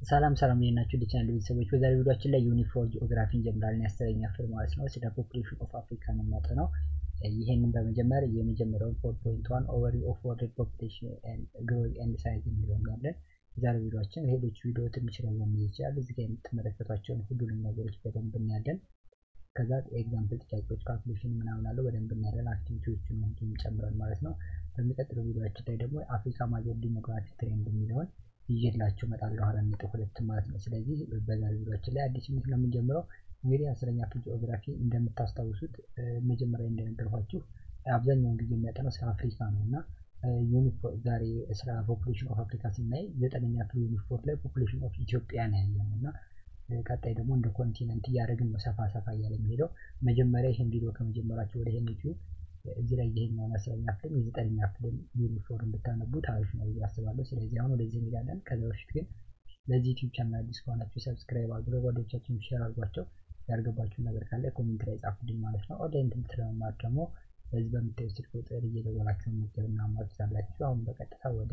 ሰላም ሰላም እንዴት ናችሁ? ዲቻናል ቤተሰቦች በዛሬ ቪዲዮአችን ላይ ዩኒፎር ጂኦግራፊ እንጀምራለን። የአስረኛ ክፍል ማለት ነው። ስለ ፖፑሌሽን ኦፍ አፍሪካ ነው የሚያጠናው። ይህንን በመጀመር የመጀመሪያውን ፎር ፖይንት ዋን ኦቨርቪው ኦፍ ወርልድ ፖፑሌሽን ግሮዝ ኤንድ ሳይዝ የሚለው ያለን የዛሬ ቪዲዮአችን ሌሎች ቪዲዮ ትንሽ ረዘም ሊል ይችላል። እዚህ ጋር የምትመለከቷቸውን ሁሉንም ነገሮች በደንብ እናያለን። ከዛ ኤግዛምፕል ጥያቄዎች፣ ካልኩሌሽን ምናምን አለው በደንብ እናያለን። አክቲቪቲዎችን ሁሉም ጨምረን ማለት ነው። በሚቀጥለው ቪዲዮአችን ላይ ደግሞ አፍሪካ ማጆር ዲሞግራፊክ ትሬንድ የሚለውን ይዤላችሁ እመጣለሁ አራት ነጥብ ሁለት ማለት ነው። ስለዚህ በዛሬ ቪዲዮአችን ላይ አዲስ ምት ነው የምንጀምረው። እንግዲህ አስረኛ ክፍል ጂኦግራፊ እንደምታስታውሱት መጀመሪያ እንደነገርኳችሁ አብዛኛውን ጊዜ የሚያጠነው ስለ አፍሪካ ነው እና ዛሬ ስለ ፖፑሌሽን ኦፍ አፍሪካ ስናይ ዘጠነኛ ክፍል ዩኒፎር ላይ ፖፑሌሽን ኦፍ ኢትዮጵያ ነው ያየ ነው እና ቀጣይ ደግሞ እንደ ኮንቲነንት እያደረግን ነው ሰፋ ሰፋ እያለ የሚሄደው። መጀመሪያ ይህን ቪዲዮ ከመጀመራቸው ወደ ይህን ዩቲዩብ እዚህ ላይ ይሄኛውን አስረኛ ክፍል የዘጠነኛ ክፍል ዩኒፎርም ብታነቡት አሪፍ ነው ብዬ አስባለሁ። ስለዚህ አሁን ወደዚህ እንሄዳለን። ከዛ በፊት ግን ለዚህ ዩቲዩብ ቻናል አዲስ ከሆናችሁ ሰብስክራይብ አድርጉ፣ ጓደኞቻችሁን ሼር አድርጓቸው። ያልገባችሁ ነገር ካለ ኮሜንት ላይ ጻፉልኝ ማለት ነው። ኦንላይን ትምህርት ለመማር ደግሞ በዚህ በምታዩ ስልክ ቁጥር እየደወላችሁ መመዝገብና መማር ትችላላችሁ። አሁን በቀጥታ ወደ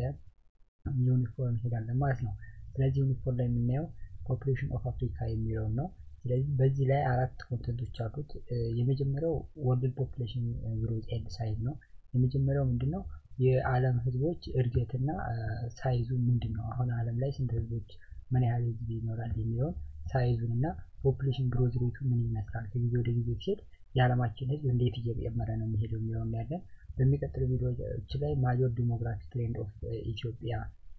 ዩኒፎርም እንሄዳለን ማለት ነው። ስለዚህ ዩኒፎርም ላይ የምናየው ፖፑሌሽን ኦፍ አፍሪካ የሚለውን ነው። ስለዚህ በዚህ ላይ አራት ኮንተንቶች አሉት። የመጀመሪያው ወርልድ ፖፑሌሽን ግሮዝ ኤንድ ሳይዝ ነው። የመጀመሪያው ምንድን ነው? የዓለም ህዝቦች እድገትና ሳይዙ ምንድን ነው? አሁን ዓለም ላይ ስንት ህዝቦች ምን ያህል ጊዜ ይኖራል የሚለውን ሳይዙን እና ፖፑሌሽን ግሮዝ ሬቱ ምን ይመስላል ከጊዜ ወደ ጊዜ ሲሄድ የዓለማችን ህዝብ እንዴት እየጨመረ ነው የሚሄደው የሚለውን ያለን። በሚቀጥሉ ቪዲዮዎች ላይ ማጆር ዲሞግራፊክ ትሬንድ ኦፍ ኢትዮጵያ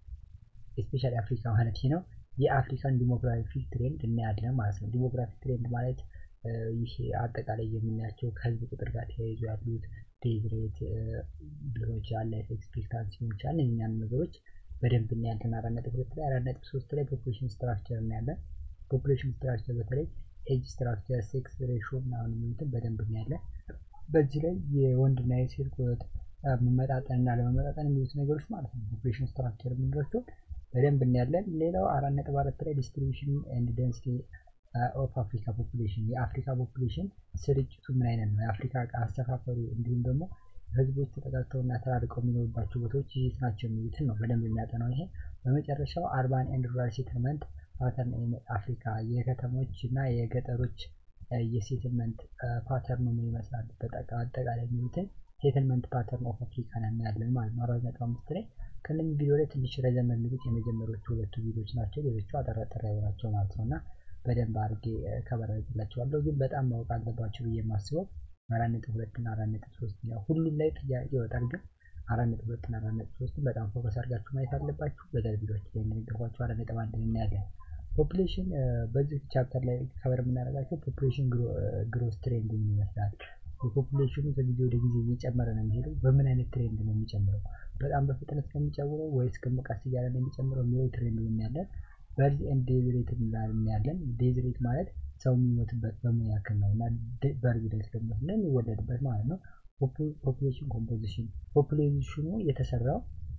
ስፔሻሊ አፍሪካ ማለት ነው የአፍሪካን ዲሞግራፊክ ትሬንድ እናያለን ማለት ነው። ዲሞግራፊክ ትሬንድ ማለት ይህ አጠቃላይ የምናያቸው ከህዝብ ቁጥር ጋር ተያይዞ ያሉት ዴዝ ሬት ሊሆን ይችላል፣ ላይፍ ኤክስፔክታንሲ ሊሆን ይችላል። እኛን ነገሮች በደንብ እናያለን። አራት ነጥብ ሁለት ላይ አራት ነጥብ ሶስት ላይ ፖፑሌሽን ስትራክቸር እናያለን። ፖፑሌሽን ስትራክቸር በተለይ ኤጅ ስትራክቸር፣ ሴክስ ሬሾ ምናምን የሚሉትን በደንብ እናያለን። በዚህ ላይ የወንድና የሴት ቁጥር መመጣጠን እና ለመመጣጠን የሚሉት ነገሮች ማለት ነው ፖፑሌሽን ስትራክቸር የምንላቸው በደንብ እናያለን። ሌላው አራት ነጥብ አራት ላይ ዲስትሪቢሽን ኤንድ ደንሲቲ ኦፍ አፍሪካ ፖፑሌሽን የአፍሪካ ፖፑሌሽን ስርጭቱ ምን አይነት ነው፣ የአፍሪካ አሰፋፈሩ እንዲሁም ደግሞ ህዝቦች ተጠጋግተውና ተራርቀው የሚኖሩባቸው ቦታዎች የት ናቸው የሚሉትን ነው በደንብ የሚያጠናው ይሄ። በመጨረሻው አርባን ኤንድ ሩራል ሴትልመንት ፓተርን አፍሪካ የከተሞች እና የገጠሮች የሴትልመንት ፓተርኑ ምን ይመስላል አጠቃላይ የሚሉትን ሴትልመንት ፓተርን ኦፍ አፍሪካ ነው እናያለን ማለት ነው። አራት ነጥብ አምስት ላይ ከእነዚህ ቪዲዮ ላይ ትንሽ ረዘም የሚሉት የመጀመሪያዎቹ ሁለቱ ቪዲዮዎች ናቸው። ሌሎቹ አጠራጠር ናቸው ማለት ነው እና በደንብ አድርጌ ከበረላችኋለሁ። ግን በጣም ማወቅ አለባቸው ብዬ የማስበው አራት ነጥብ ሁለት እና አራት ነጥብ ሶስት ነው። ሁሉም ላይ ጥያቄ ይወጣል፣ ግን አራት ነጥብ ሁለት እና አራት ነጥብ ሶስትን በጣም ፎከስ አድርጋችሁ ማየት አለባችሁ። በዛሬ ቪዲዮዎች ላይ እንደነገርኳችሁ አራት ነጥብ አንድ እናያለን። ፖፑሌሽን በዚህ ቻፕተር ላይ ከበር የምናደርጋቸው ፖፑሌሽን ግሮስ ትሬንድ ምን ይመስላል የፖፑሌሽኑ ከጊዜ ወደ ጊዜ እየጨመረ ነው የሚሄደው። በምን አይነት ትሬንድ ነው የሚጨምረው? በጣም በፍጥነት ነው የሚጨምረው ወይስ ቀስ እያለ ነው የሚጨምረው የሚለው ትሬንድ እናያለን። በርዝ ኤንድ ዴዝ ሬት እናያለን። ዴዝ ሬት ማለት ሰው የሚሞትበት በምን ያክል ነው እና በርዝ ሬት ደግሞ የሚወለድበት ማለት ነው። ፖፑሌሽን ኮምፖዚሽን ፖፑሌሽኑ የተሰራው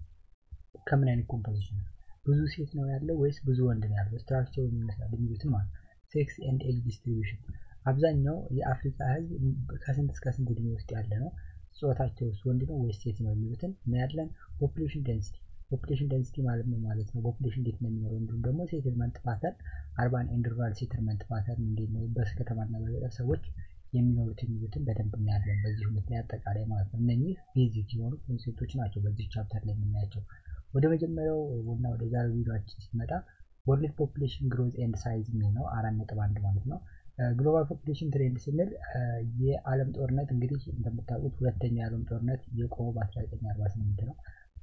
ከምን አይነት ኮምፖዚሽን ነው? ብዙ ሴት ነው ያለው ወይስ ብዙ ወንድ ነው ያለው? ስትራክቸሩ ይመስላል የሚሉትን ማለት ነው። ሴክስ ኤንድ ኤጅ ዲስትሪቢዩሽን አብዛኛው የአፍሪካ ህዝብ ከስንት እስከ ስንት እድሜ ውስጥ ያለ ነው? ጾታቸው ወንድ ነው ወይስ ሴት ነው የሚሉትን እናያለን። ፖፑሌሽን ደንሲቲ ፖፑሌሽን ደንሲቲ ማለት ነው ማለት ነው ፖፑሌሽን እንዴት ነው የሚኖረው፣ እንዲሁም ደግሞ ሴትልመንት ፓተርን አርባን ኤንድ ሩራል ሴትልመንት ፓተርን እንዴት ነው በከተማና በገጠር ሰዎች የሚኖሩት የሚሉትን በደንብ እናያለን። በዚህ ሁለት ላይ አጠቃላይ ማለት ነው። እነኚህ ቤዚክ የሆኑ ኮንሴፕቶች ናቸው በዚህ ቻፕተር ላይ የምናያቸው። ወደ መጀመሪያው እና ወደ ዛሬው ቪዲዮችን ሲመጣ ወርልድ ፖፑሌሽን ግሮዝ ኤንድ ሳይዝ የሚል ነው አራት ነጥብ አንድ ማለት ነው። ግሎባል ፖፑሌሽን ትሬንድ ስንል የዓለም ጦርነት እንግዲህ እንደምታውቁት ሁለተኛ የዓለም ጦርነት የቆመው በ1948 ነው።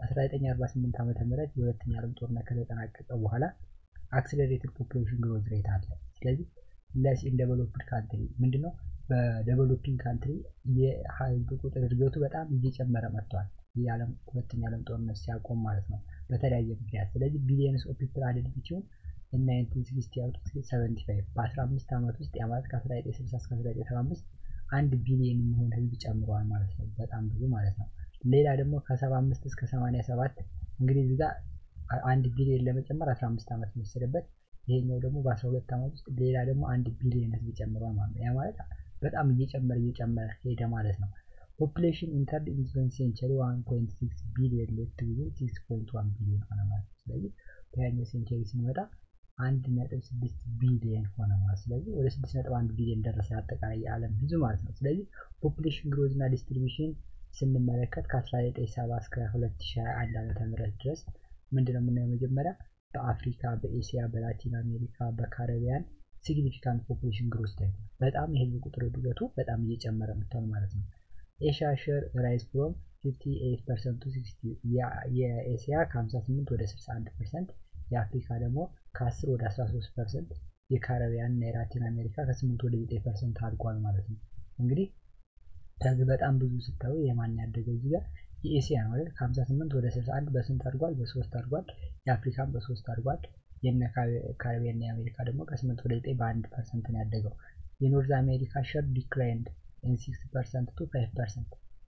በ1948 ዓመተ ምህረት የሁለተኛ የዓለም ጦርነት ከተጠናቀቀ በኋላ አክስለሬትድ ፖፑሌሽን ግሮዝ ሬት አለ። ስለዚህ ለስ ኢን ዴቨሎፕድ ካንትሪ ምንድነው በዴቨሎፒንግ ካንትሪ የህዝብ ቁጥር እድገቱ በጣም እየጨመረ መጥቷል። የዓለም ሁለተኛ የዓለም ጦርነት ሲያቆም ማለት ነው በተለያየ ምክንያት። ስለዚህ ቢሊየንስ ኦፍ ፒፕል አድድ ሲሆን ናይንቲን ሲክስቲ አውት ሰቨንቲ ፋይቭ በአስራ አምስት ዓመት ውስጥ የማለት ከአስራ ዘጠኝ ስልሳ እስከ አስራ ዘጠኝ ሰባ አምስት አንድ ቢሊየን የሚሆን ህዝብ ጨምረዋል ማለት ነው። በጣም ብዙ ማለት ነው። ሌላ ደግሞ ከሰባ አምስት እስከ ሰማንያ ሰባት እንግዲህ እዚህ ጋር አንድ ቢሊየን ለመጨመር አስራ አምስት ዓመት የሚወሰድበት ይሄኛው ደግሞ በአስራ ሁለት ዓመት ውስጥ ሌላ ደግሞ አንድ ቢሊየን ህዝብ ጨምረዋል ማለት ነው። ያ ማለት በጣም እየጨመረ እየጨመረ ሄደ ማለት ነው። ፖፑሌሽን ኢንተርድ ኢንቱን ሴንቸሪ ዋን ፖይንት ሲክስ ቢሊየን ሌፍት ጊዜ ሲክስ ፖይንት ዋን ቢሊየን ሆነ ማለት ነው። ስለዚህ በያኛው ሴንቸሪ ስንመጣ አንድ ነጥብ ስድስት ቢሊየን ሆነ ማለት ስለዚህ ወደ ስድስት ነጥብ አንድ ቢሊየን ደረሰ አጠቃላይ የዓለም ህዝብ ማለት ነው። ስለዚህ ፖፑሌሽን ግሮዝ እና ዲስትሪቢሽን ስንመለከት ከ1970 እስከ 2021 ዓመተ ምህረት ድረስ ምንድነው የምናየው? መጀመሪያ በአፍሪካ፣ በኤሲያ፣ በላቲን አሜሪካ፣ በካሪቢያን ሲግኒፊካንት ፖፑሌሽን ግሮዝ ታይቷል። በጣም የህዝብ ቁጥር እድገቱ በጣም እየጨመረ መጥቷል ማለት ነው። ኤሽያ ሼር ራይዝ ፍሮም 58 ፐርሰንት ቱ 60 የኤሲያ ከ58 ወደ 61 ፐርሰንት የአፍሪካ ደግሞ ከ10 ወደ 13 ፐርሰንት የካሪቢያን እና የላቲን አሜሪካ ከ8 ወደ 9 ፐርሰንት አድጓል ማለት ነው። እንግዲህ ከዚህ በጣም ብዙ ስታዩ የማን ያደገው እዚህ ጋር የኤሲያ ነው አይደል? ከ58 ወደ 61 በስንት አድጓል? በሶስት አድጓል። የአፍሪካን በሶስት አድጓል። የነ ካሪቢያን እና የአሜሪካ ደግሞ ከ8 ወደ 9 በአንድ ፐርሰንት ነው ያደገው። የኖርዝ አሜሪካ ሸር ዲክላይንድ ኢን 6 ፐርሰንት ቱ 5 ፐርሰንት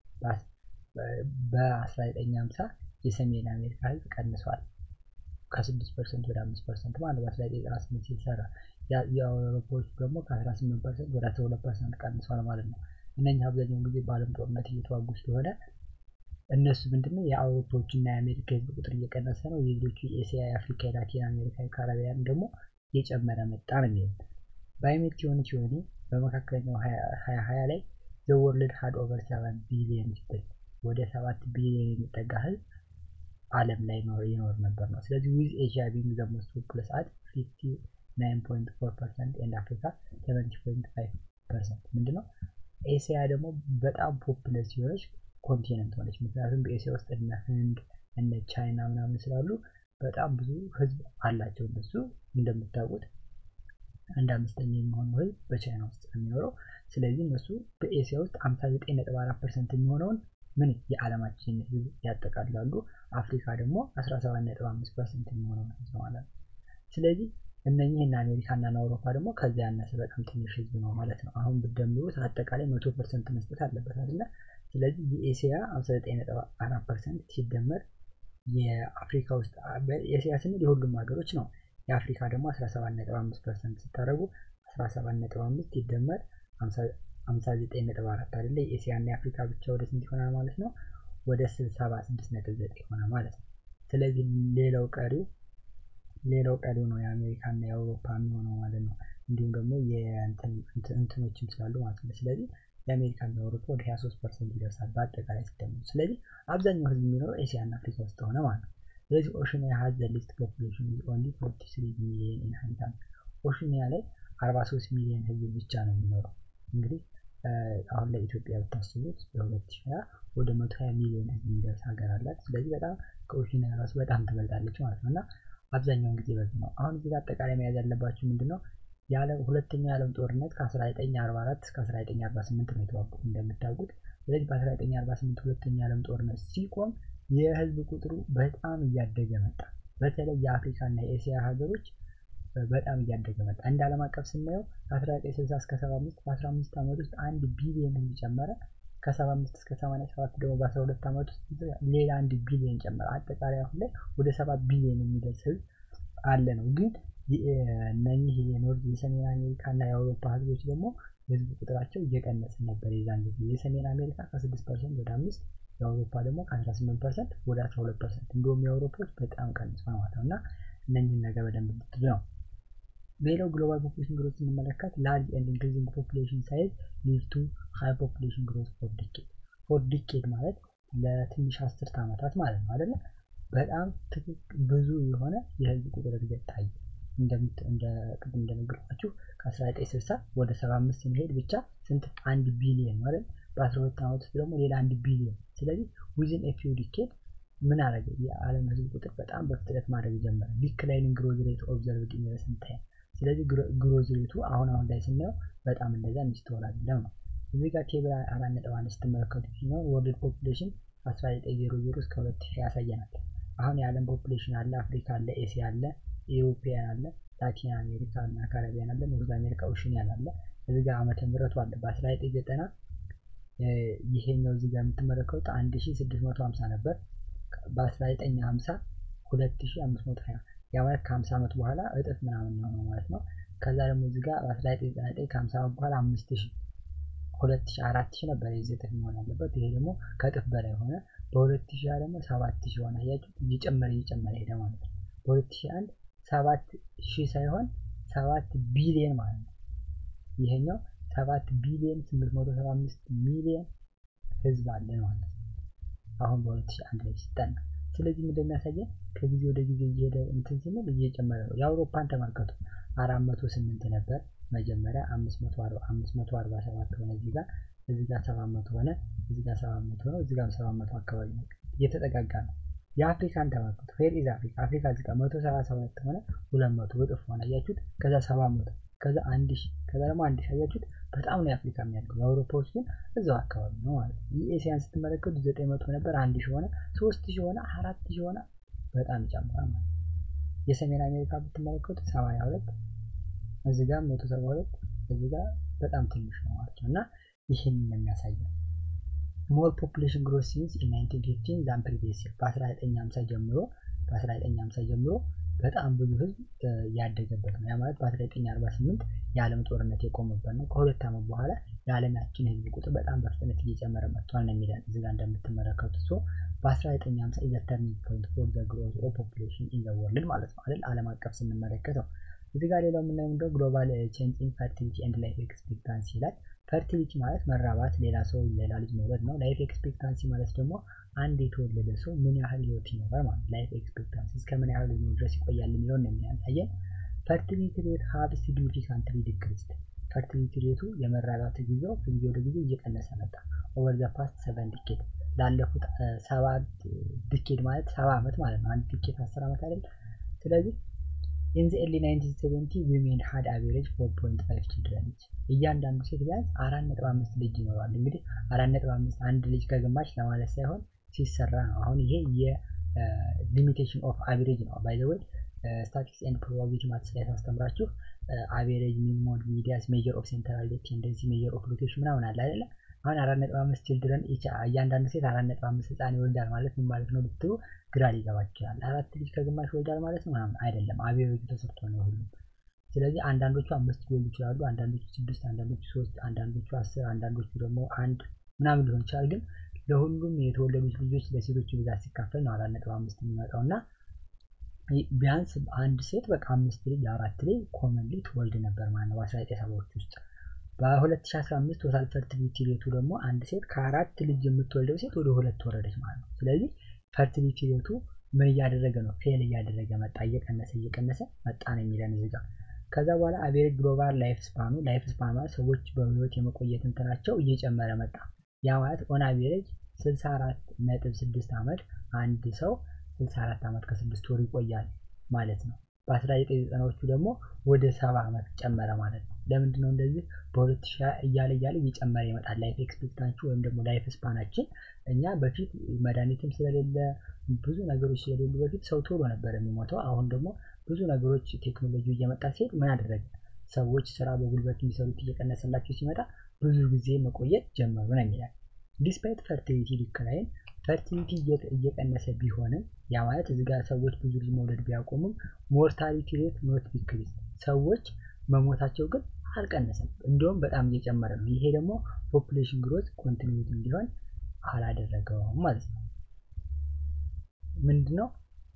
በ1950 የሰሜን አሜሪካ ህዝብ ቀንሷል። ከ6 ፐርሰንት ወደ 5 ፐርሰንት ማለት በ1998 ሲሰራ የአውሮፓዎች ደግሞ ከ18 ፐርሰንት ወደ 12 ፐርሰንት ቀንሷል ማለት ነው። እነኛ አብዛኛውን ጊዜ በዓለም ጦርነት እየተዋጉ ስለሆነ እነሱ ምንድነው የአውሮፓዎች እና የአሜሪካ ህዝብ ቁጥር እየቀነሰ ነው። የሌሎቹ የኤስያ፣ የአፍሪካ፣ የላቲን አሜሪካ፣ የካሪቢያን ደግሞ እየጨመረ መጣ ነው የሚሉት። ባይሜት ሲሆን ሲሆን በመካከለኛው ሀያ ሀያ ላይ ዘ ወርልድ ሀድ ኦቨር ሰቨን ቢሊየን ፒፕል ወደ ሰባት ቢሊየን የሚጠጋ ህዝብ ዓለም ላይ ይኖር ነበር ነው። ስለዚህ ዊዝ ኤሽያ ቢንግ ዘ ሞስት ፖፑለስ አት ፊፍቲ ናይን ፖይንት ፎር ፐርሰንት ኤንድ አፍሪካ ሰቨንቲ ፖይንት ፋይቭ ፐርሰንት ምንድነው ኤስያ ደግሞ በጣም ፖፑለስ ሲሆነች ኮንቲነንት ሆነች። ምክንያቱም በኤስያ ውስጥ እነ ህንድ እነ ቻይና ምናምን ስላሉ በጣም ብዙ ህዝብ አላቸው። እነሱ እንደምታውቁት አንድ አምስተኛ የሚሆነው ህዝብ በቻይና ውስጥ የሚኖረው ስለዚህ እነሱ በኤስያ ውስጥ 59.4 ፐርሰንት የሚሆነውን ምን የዓለማችን ህዝብ ያጠቃልላሉ። አፍሪካ ደግሞ 17.5 ፐርሰንት የሚሆነውን ህዝብ ማለት ነው። ስለዚህ እነኚህ እና አሜሪካና እና አውሮፓ ደግሞ ከዚያ ያነሰ በጣም ትንሽ ህዝብ ነው ማለት ነው። አሁን ብትደምሩት አጠቃላይ መቶ ፐርሰንት መስጠት አለበት አይደለ? ስለዚህ የኤስያ 59.4 ፐርሰንት ሲደመር የአፍሪካ ውስጥ ኤስያ ስንል የሁሉም ሀገሮች ነው። የአፍሪካ ደግሞ 17.5 ፐርሰንት ስታደርጉ 17.5 ሲደመር 59.4 አይደለ? የኤስያ እና የአፍሪካ ብቻ ወደ ስንት ይሆናል ማለት ነው? ወደ 76.9 ይሆናል ማለት ነው። ስለዚህ ሌላው ቀሪው ሌላው ቀሪው ነው የአሜሪካ እና የአውሮፓ የሚሆነው ማለት ነው። እንዲሁም ደግሞ እንትኖችም ስላሉ ማለት ነው። ስለዚህ የአሜሪካ እና የአውሮፓ ወደ 23 ፐርሰንት ይደርሳል በአጠቃላይ ሲደመሩ። ስለዚህ አብዛኛው ህዝብ የሚኖረው ኤስያ እና አፍሪካ ውስጥ ሆነ ማለት ነው። ስለዚህ ኦሽኒያ ሀዝ ዘ ሊስት ፖፑሌሽን ኦንሊ 43 ሚሊዮን ኢንሃቢታንት ኦሽኒያ ላይ 43 ሚሊዮን ህዝብ ብቻ ነው የሚኖረው። እንግዲህ አሁን ላይ ኢትዮጵያ ብታስቡት በ2020 ወደ 120 ሚሊዮን ህዝብ የሚደርስ ሀገር አላት። ስለዚህ በጣም ከኦሽኒያ ራሱ በጣም ትበልጣለች ማለት ነው እና አብዛኛውን ጊዜ በዚህ ነው። አሁን እዚህ አጠቃላይ መያዝ ያለባችሁ ምንድን ነው? የዓለም ሁለተኛው የዓለም ጦርነት ከ1944 እስከ 1948 ነው የተዋጉት እንደምታውቁት። ስለዚህ በ1948 ሁለተኛው የዓለም ጦርነት ሲቆም የህዝብ ቁጥሩ በጣም እያደገ መጣ። በተለይ የአፍሪካ እና የኤስያ ሀገሮች በጣም እያደገ መጣ። እንደ ዓለም አቀፍ ስናየው ከ1960 እስከ 75 በ15 ዓመት ውስጥ አንድ ቢሊዮን ህዝብ ጨመረ። ከ75 እስከ 87 ደግሞ በ12 ዓመት ውስጥ ሌላ አንድ ቢሊዮን ጨመረ። አጠቃላይ አሁን ላይ ወደ 7 ቢሊዮን የሚደርስ ህዝብ አለ ነው። ግን እነኚህ የኖርዝ የሰሜን አሜሪካ እና የአውሮፓ ህዝቦች ደግሞ የህዝብ ቁጥራቸው እየቀነሰ ነበር። የዛን ጊዜ የሰሜን አሜሪካ ከ6 ፐርሰንት ወደ 5 የአውሮፓ ደግሞ ከ18 ፐርሰንት ወደ 12 ፐርሰንት እንዲሁም የአውሮፓዎች በጣም ቀንሷል ማለት ነው እና እነኚህን ነገር በደንብ ብትሉ ነው። ሌላው ግሎባል ፖፑሌሽን ግሮት ስንመለከት ላርጅ ኤንድ ኢንክሪዚንግ ፖፑሌሽን ሳይዝ ሊድ ቱ ሃይ ፖፑሌሽን ግሮት ፎር ዲኬድ ፎር ዲኬድ ማለት ለትንሽ አስርት ዓመታት ማለት ነው አይደለ? በጣም ብዙ የሆነ የህዝብ ቁጥር እድገት ታየ። እንደ ቅድም እንደነገርኳችሁ ከ1960 ወደ 75 ስንሄድ ብቻ ስንት አንድ ቢሊየን ማለት በ12 ዓመት ውስጥ ደግሞ ሌላ አንድ ቢሊየን። ስለዚህ ዊዝን ኤ ፊው ዲኬድ ምን አደረገ? የዓለም ህዝብ ቁጥር በጣም በፍጥነት ማድረግ ጀመረ። ዲክላይኒንግ ግሮዝ ሬት ኦብዘርቭድ ኢን ሪሰንት ታይም ስለዚህ ግሮዝ ሬቱ አሁን አሁን ላይ ስናየው በጣም እንደዛ የሚስተዋል አይደለም ነው። እዚህ ጋር ቴብል አራት ነጥብ አንድ ስትመለከቱ ሲሆን ወርልድ ፖፑሌሽን 1900 እስከ 2000 ያሳየናል። አሁን የዓለም ፖፑሌሽን አለ፣ አፍሪካ አለ፣ ኤሲያ አለ፣ ኢሮፒያን አለ፣ ላቲን አሜሪካ እና ካሪቢያን አለ፣ ኖርዝ አሜሪካ ኦሽኒያን አለ። እዚህ ጋር ዓመተ ምህረቱ አለ በ1990 ይሄኛው እዚህ ጋር የምትመለከቱት 1650 ነበር። በ1950 2520 ያ ማለት ከ50 ዓመት በኋላ እጥፍ ምናምን ነው ማለት ነው። ከዛ ደግሞ እዚህ ጋር በ1999 ከ50 ዓመት በኋላ 5000 2000 4000 ነበር የዚህ እጥፍ መሆን ያለበት። ይሄ ደግሞ ከእጥፍ በላይ ሆነ። በ2000 ደግሞ 7000 ሆነ። አያችሁ እየጨመረ እየጨመረ ሄደ ማለት ነው። በ2001 ሰባት ሺህ ሳይሆን ሰባት ቢሊየን ማለት ነው። ይሄኛው ሰባት ቢሊየን ስምንት መቶ ሰባ አምስት ሚሊየን ህዝብ አለን ማለት ነው። አሁን በሁለት ሺህ አንድ ላይ ሲጠና ስለዚህ እንደሚያሳየን ከጊዜ ወደ ጊዜ እየሄደ እንትን ስንል እየጨመረ ነው። የአውሮፓን ተመልከቱ አራት መቶ ስምንት ነበር መጀመሪያ አምስት መቶ አርባ አምስት መቶ አርባ ሰባት ሆነ እዚህ ጋር እዚህ ጋር ሰባት መቶ ሆነ እዚህ ጋር ሰባት መቶ ነው እዚህ ጋር ሰባት መቶ አካባቢ ነው እየተጠጋጋ ነው። የአፍሪካን ተመልከቱ ፌር ኢዝ አፍሪካ አፍሪካ እዚህ ጋር መቶ ሰላሳ ሁለት ሆነ ሁለት መቶ እጥፍ ሆነ አያችሁት። ከዛ ሰባት መቶ ከዛ አንድ ሺህ ከዛ ደግሞ አንድ ሺህ አያችሁት። በጣም ነው የአፍሪካ የሚያድገው የአውሮፓዎች ግን እዛው አካባቢ ነው ማለት ነው። የኤሲያን ስትመለከቱ ዘጠኝ መቶ ነበር አንድ ሺህ ሆነ ሶስት ሺህ ሆነ አራት ሺህ ሆነ በጣም ይጨምራል ማለት ነው። የሰሜን አሜሪካ ብትመለከቱ ሰማንያ ሁለት እዚህ ጋር መቶ ሰባ ሁለት እዚህ ጋር በጣም ትንሽ ነው ማለት ነው እና ይህን ነው የሚያሳየው። ሞር ፖፑሌሽን ግሮት ሲንስ ኢን 1915 ዛን ፕሪቪየስ ይር በ1950 ጀምሮ በ1950 ጀምሮ በጣም ብዙ ህዝብ ያደገበት ነው። ያ ማለት በ1948 የዓለም ጦርነት የቆመበት ነው። ከሁለት ዓመት በኋላ የዓለማችን ህዝብ ቁጥር በጣም በፍጥነት እየጨመረ መጥቷል ነው የሚለን እዚህ ጋር እንደምትመለከቱት ሶ በ1950 ኢዝ ተርኒንግ ፖይንት ፎር ዘ ግሮዝ ኦፍ ፖፑሌሽን ኢን ዘ ወርልድ ማለት ነው አይደል? ዓለም አቀፍ ስንመለከተው እዚህ ጋር ሌላው የምናየው ምንድነው ግሎባል ቼንጅ ኢን ፈርቲሊቲ ኤንድ ላይፍ ኤክስፔክታንሲ ይላል። ፈርቲሊቲ ማለት መራባት፣ ሌላ ሰው ሌላ ልጅ መውለድ ነው። ላይፍ ኤክስፔክታንሲ ማለት ደግሞ አንድ የተወለደ ሰው ምን ያህል ህይወት ይኖራል ማለት ላይፍ ኤክስፔክታንሲ እስከ ምን ያህል ዕድሜ ድረስ ይቆያል የሚለውን ነው የሚያሳየን። ፈርቲሊቲ ሬት ሀብ ሲግኒፊካንትሊ ዲክሪስድ ፈርቲሊቲ ሬቱ የመራባት ጊዜው ከጊዜ ወደ ጊዜ እየቀነሰ መጣ። ኦቨር ዘ ፓስት ሰቨን ዲኬድ ላለፉት ሰባት ዲኬድ ማለት ሰባ ዓመት ማለት ነው። አንድ ዲኬድ አስር ዓመት አይደል? ስለዚህ ኢን ዘ ኤርሊ 1970 ዊሜን ሀድ አቬሬጅ 4.5 ችልድረን እያንዳንዱ ሴት ቢያንስ አራት ነጥብ አምስት ልጅ ይኖራል። እንግዲህ አራት ነጥብ አምስት አንድ ልጅ ከግማሽ ለማለት ሳይሆን ሲሰራ ነው። አሁን ይሄ የሊሚቴሽን ኦፍ አቬሬጅ ነው። ባይ ዘ ወይ ስታቲክስ ኤንድ ፕሮባቢሊቲ ማትስ ላይ ሳስተምራችሁ አቬሬጅ፣ ሚን፣ ሞድ፣ ሚዲያስ፣ ሜጀር ኦፍ ሴንትራል ቴንደንሲ፣ ሜጀር ኦፍ ሎኬሽን ምናምን አለ አይደለ? አሁን አራት ነጥብ አምስት ችልድረን እያንዳንዱ ሴት አራት ነጥብ አምስት ህፃን ይወልዳል ማለት ምን ማለት ነው ብትሉ ግራ ሊገባችሁ ይችላል። አራት ልጅ ከግማሽ ይወልዳል ማለት ነው ምናምን አይደለም። አቬሬጁ ተሰርቶ ነው ሁሉም። ስለዚህ አንዳንዶቹ አምስት ሊወልዱ ይችላሉ፣ አንዳንዶቹ ስድስት፣ አንዳንዶቹ ሶስት፣ አንዳንዶቹ አስር፣ አንዳንዶቹ ደግሞ አንድ ምናምን ሊሆን ይችላል። ግን ለሁሉም የተወለዱት ልጆች ለሴቶቹ ብዛት ሲካፈል ነው አራት ነጥብ አምስት የሚመጣው እና ቢያንስ አንድ ሴት በቃ አምስት ልጅ አራት ልጅ ኮመንሊ ትወልድ ነበር ማለት ነው በአስራ ዘጠኝ ሰባዎች ውስጥ በ2015 ቶታል ፈርቲሊቲ ሬቱ ደግሞ አንድ ሴት ከአራት ልጅ የምትወልደው ሴት ወደ ሁለት ወረደች ማለት ነው። ስለዚህ ፈርቲሊቲ ሬቱ ምን እያደረገ ነው? ፌል እያደረገ መጣ፣ እየቀነሰ እየቀነሰ መጣ ነው የሚለን እዚህ ጋር። ከዛ በኋላ አቬሬጅ ግሎባል ላይፍ ስፓኑ ላይፍ ስፓን ማለት ሰዎች በህይወት የመቆየት እንትናቸው እየጨመረ መጣ። ያ ማለት ኦን አቬሬጅ 64 ነጥብ 6 ዓመት አንድ ሰው 64 ዓመት ከስድስት ወር ይቆያል ማለት ነው። በ1990ዎቹ ደግሞ ወደ ሰባ ዓመት ጨመረ ማለት ነው። ለምንድን ነው እንደዚህ በሁለት ሺህ እያለ እያለ እየጨመረ ይመጣል ላይፍ ኤክስፔክታንሲ ወይም ደግሞ ላይፍ ስፓናችን። እኛ በፊት መድኃኒትም ስለሌለ ብዙ ነገሮች ስለሌሉ በፊት ሰው ቶሎ ነበር የሚሞተው። አሁን ደግሞ ብዙ ነገሮች ቴክኖሎጂ እየመጣ ሲሄድ ምን አደረገ? ሰዎች ስራ በጉልበት የሚሰሩት እየቀነሰላቸው ሲመጣ ብዙ ጊዜ መቆየት ጀመሩ ነው የሚላል። ዲስፓይት ፈርቲሊቲ ዲክላይን ፈርቲሊቲ እየቀነሰ ቢሆንም ያ ማለት እዚህ ጋር ሰዎች ብዙ ልጅ መውለድ ቢያቆሙም ሞርታሊቲ ሬት ኖት ዲክሪዝ ሰዎች መሞታቸው ግን አልቀነሰም፣ እንዲሁም በጣም እየጨመረ ነው። ይሄ ደግሞ ፖፑሌሽን ግሮት ኮንቲኒቲ እንዲሆን አላደረገውም ማለት ነው። ምንድነው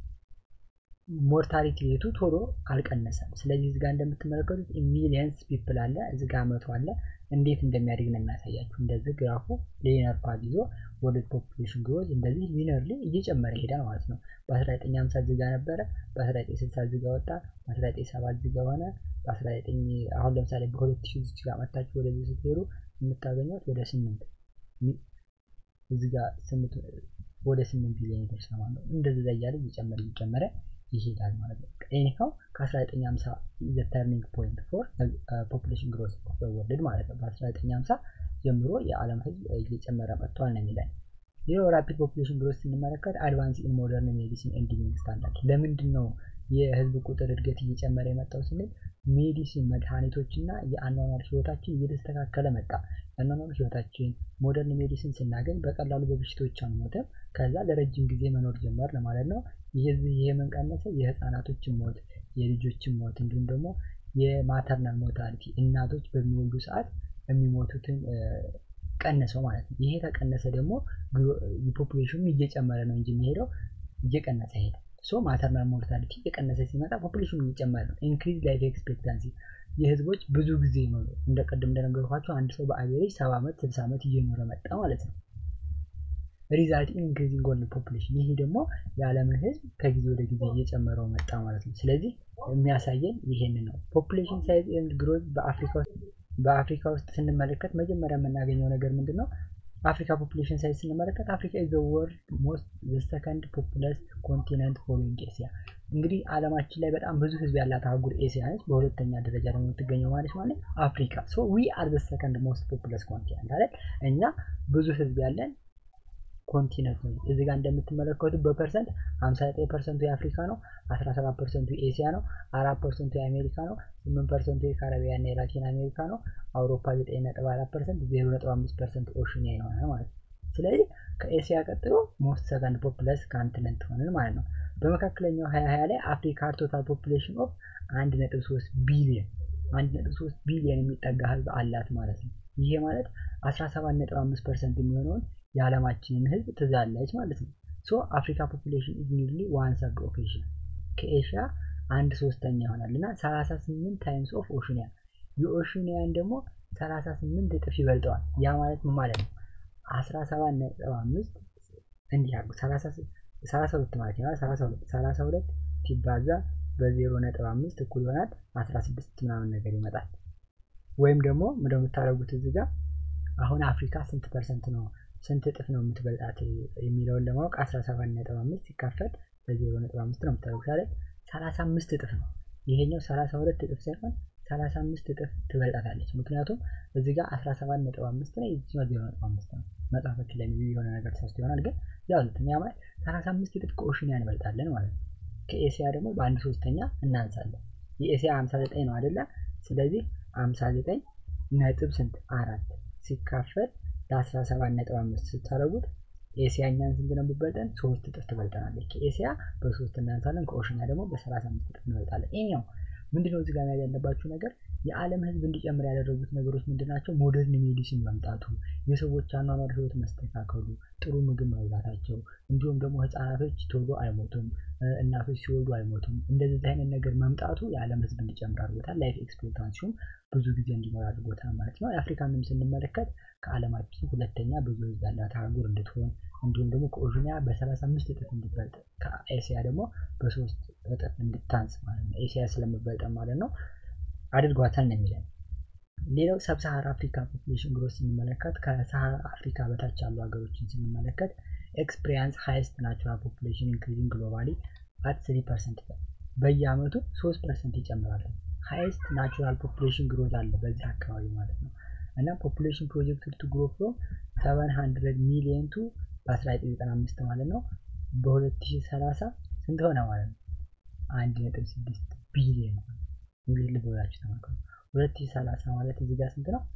ሞርታሊቲ ሬቱ ቶሎ አልቀነሰም። ስለዚህ እዚጋ እንደምትመለከቱት ሚሊየንስ ፒፕል አለ፣ እዚጋ መቶ አለ። እንዴት እንደሚያድግ ነው የሚያሳያችሁ። እንደዚህ ግራፉ ሊነር ፓዝ ይዞ ወደ ፖፑሌሽን ግሮዝ እንደዚህ ሊነርሊ እየጨመረ ይሄዳል ማለት ነው። በ1950 እዚጋ ነበረ፣ በ1960 እዚጋ ወጣ፣ በ1970 እዚጋ ሆነ፣ በ19 አሁን ለምሳሌ በ2000 እዚች ጋር መታችሁ ወደዚህ ስትሄዱ የምታገኙት ወደ ስምንት እዚጋ ስምንት ወደ ስምንት ቢሊዮን ይደርሳል ማለት ነው። እንደዚህ እያለ እየጨመረ እየጨመረ ይሄዳል ማለት ነው። ኤኒሃው ከ1950 ዘ ተርኒንግ ፖይንት ፎር ፖፑሌሽን ግሮዝ ኦፍ ዘ ወርልድ ማለት ነው። በ1950 ጀምሮ የዓለም ህዝብ እየጨመረ መጥቷል ነው የሚለን። ሌላው ራፒድ ፖፑሌሽን ግሮዝ ስንመለከት አድቫንስ ኢን ሞደርን ሜዲሲን ኤንድ ሊቪንግ ስታንዳርድ ለምንድን ነው የህዝብ ቁጥር እድገት እየጨመረ የመጣው ስንል ሜዲሲን መድኃኒቶች እና የአኗኗር ህይወታችን እየተስተካከለ መጣ። የአኗኗር ህይወታችን ሞደርን ሜዲሲን ስናገኝ በቀላሉ በበሽታዎች አንሞትም። ከዛ ለረጅም ጊዜ መኖር ጀመር ማለት ነው። ይህ ይሄ ምን ቀነሰ? የህፃናቶችን ሞት፣ የልጆችን ሞት እንዲሁም ደግሞ የማተርናል ሞታሊቲ እናቶች በሚወልዱ ሰዓት የሚሞቱትን ቀነሰው ማለት ነው። ይሄ ተቀነሰ ደግሞ ፖፑሌሽኑ እየጨመረ ነው እንጂ የሚሄደው እየቀነሰ ሄደ። ሶ ማተርናል ሞርታሊቲ የቀነሰ ሲመጣ ፖፑሌሽኑ እየጨመረ ነው። ኢንክሪዝ ላይፍ ኤክስፔክታንሲ የህዝቦች ብዙ ጊዜ ይኖሩ እንደ ቅድም እንደነገርኳቸው አንድ ሰው በአቬሬጅ ሰባ ዓመት ስልሳ ዓመት እየኖረ መጣ ማለት ነው። ሪዛልት ኢንክሪዚንግ ወርልድ ፖፑሌሽን ይህ ደግሞ የዓለምን ህዝብ ከጊዜ ወደ ጊዜ እየጨመረው መጣ ማለት ነው። ስለዚህ የሚያሳየን ይሄንን ነው። ፖፑሌሽን ሳይዝ ኤንድ ግሮዝ በአፍሪካ ውስጥ ስንመለከት መጀመሪያ የምናገኘው ነገር ምንድን ነው? አፍሪካ ፖፑሌሽን ሳይዝ ስንመለከት አፍሪካ ኢዝ ዘ ወርልድ ሞስት ዘ ሰከንድ ፖፑለስ ኮንቲነንት ፎሎዊንግ ኤሲያ። እንግዲህ አለማችን ላይ በጣም ብዙ ህዝብ ያላት አህጉር ኤሲያ ነች። በሁለተኛ ደረጃ ደግሞ የምትገኘው ማለት ማለት አፍሪካ። ሶ ዊ አር ዘ ሰከንድ ሞስት ፖፑለስ ኮንቲነንት አይደል? እኛ ብዙ ህዝብ ያለን ኮንቲነንት ነው። እዚህ ጋር እንደምትመለከቱት በፐርሰንት 59 ፐርሰንቱ የአፍሪካ ነው፣ 17 ፐርሰንቱ የኤሲያ ነው፣ 4 ፐርሰንቱ የአሜሪካ ነው፣ 8 ፐርሰንቱ የካረቢያን እና የላቲን አሜሪካ ነው። አውሮፓ 9.4 ፐርሰንት፣ 0.5 ፐርሰንት ኦሽኒያ ይሆናል ማለት ነው። ስለዚህ ከኤሲያ ቀጥሎ ሞስት ሰከንድ ፖፕለስ ካንቲነንት ሆነን ማለት ነው። በመካከለኛው 2020 ላይ አፍሪካ ቶታል ፖፕሌሽን ኦፍ 1.3 ቢሊዮን 1.3 ቢሊዮን የሚጠጋ ህዝብ አላት ማለት ነው። ይሄ ማለት 17.5 ፐርሰንት የሚሆነውን የዓለማችንን ህዝብ ትዛለች ማለት ነው። ሶ አፍሪካ ፖፑሌሽን ኢዝ ኒርሊ ዋን ሰርድ ኦፍ ኤሽያ ከኤሽያ አንድ ሶስተኛ ይሆናል እና 38 ታይምስ ኦፍ ኦሽኒያ የኦሽኒያን ደግሞ 38 እጥፍ ይበልጠዋል። ያ ማለት ምን ማለት ነው? 17.5 እንዲህ አሉ 32 ማለት ነው። 32 32 ሲባዛ በ0.5 እኩል ይሆናል 16 ምናምን ነገር ይመጣል። ወይም ደግሞ እንደምታደርጉት እዚህ ጋር አሁን አፍሪካ ስንት ፐርሰንት ነው ስንት እጥፍ ነው የምትበልጣት የሚለውን ለማወቅ 17.5 ሲካፈል በ0.5 ነው የምታደርጉት አይደል? 35 እጥፍ ነው። ይሄኛው 32 እጥፍ ሳይሆን 35 እጥፍ ትበልጣታለች። ምክንያቱም እዚህ ጋር 17.5 ነው፣ የዚህኛው 0.5 ነው። መጽሐፎች ላይ የሆነ ነገር ተሳስቶ ይሆናል፣ ግን ያው ያ ማለት 35 እጥፍ ከኦሽኒያ እንበልጣለን ማለት ነው። ከኤሲያ ደግሞ በአንድ ሶስተኛ እናንሳለን። የኤሲያ 59 ነው አይደለ? ስለዚህ 59 ነጥብ ስንት አራት ሲካፈል ለ17.5 ስታደርጉት ኤሲያ እኛን ስንት ነው የምትበልጠን? ሶስት እጥፍ ትበልጠናለች። ከኤሲያ በሶስት እናንሳለን፣ ከኦሽኒያ ደግሞ በ35 እጥፍ እንበልጣለን። ይሄኛው ምንድነው እዚህ ጋር መያዝ ያለባችሁ ነገር የዓለም ህዝብ እንዲጨምር ያደረጉት ነገሮች ምንድናቸው? ሞደርን ሜዲሲን መምጣቱ፣ የሰዎች አኗኗር ህይወት መስተካከሉ፣ ጥሩ ምግብ መብላታቸው፣ እንዲሁም ደግሞ ህፃናቶች ቶሎ አይሞቱም፣ እናቶች ሲወልዱ አይሞቱም። እንደዚህ አይነት ነገር መምጣቱ የዓለም ህዝብ እንዲጨምር አድርጎታል። ላይፍ ኤክስፔክታንሲውም ብዙ ጊዜ እንዲኖር አድርጎታል ማለት ነው። የአፍሪካንም ስንመለከት ከዓለማችን ሁለተኛ ብዙ ህዝብ ያላት አህጉር እንድትሆን እንዲሁም ደግሞ ከኦሽኒያ በ35 እጥፍ እንድትበልጥ ከኤሲያ ደግሞ በሶስት እጥፍ እንድታንስ ማለት ነው። ኤሲያ ስለምበልጠን ማለት ነው አድርጓታል ነው የሚለን። ሌላው ሰብሳሃራ አፍሪካ ፖፑሌሽን ግሮት ስንመለከት ከሰሃራ አፍሪካ በታች ያሉ ሀገሮችን ስንመለከት ኤክስፒሪያንስ ሃይስት ናቹራል ፖፑሌሽን ኢንክሪዚንግ ግሎባሊ አት ስሪ ፐርሰንት በየአመቱ ሶስት ፐርሰንት ይጨምራሉ። ሃይስት ናቹራል ፖፑሌሽን ግሮት አለ በዚህ አካባቢ ማለት ነው እና ፖፑሌሽን ፕሮጀክት ቱ ግሮ ፍሮም 700 ሚሊዮን ቱ በ1995 ማለት ነው በ2030 ስንት ሆነ ማለት ነው? 1.6 ቢሊዮን እንግዲህ ልብ ብላችሁ ተመልከቱ። 2030 ማለት እዚህ ጋር ስንት ነው?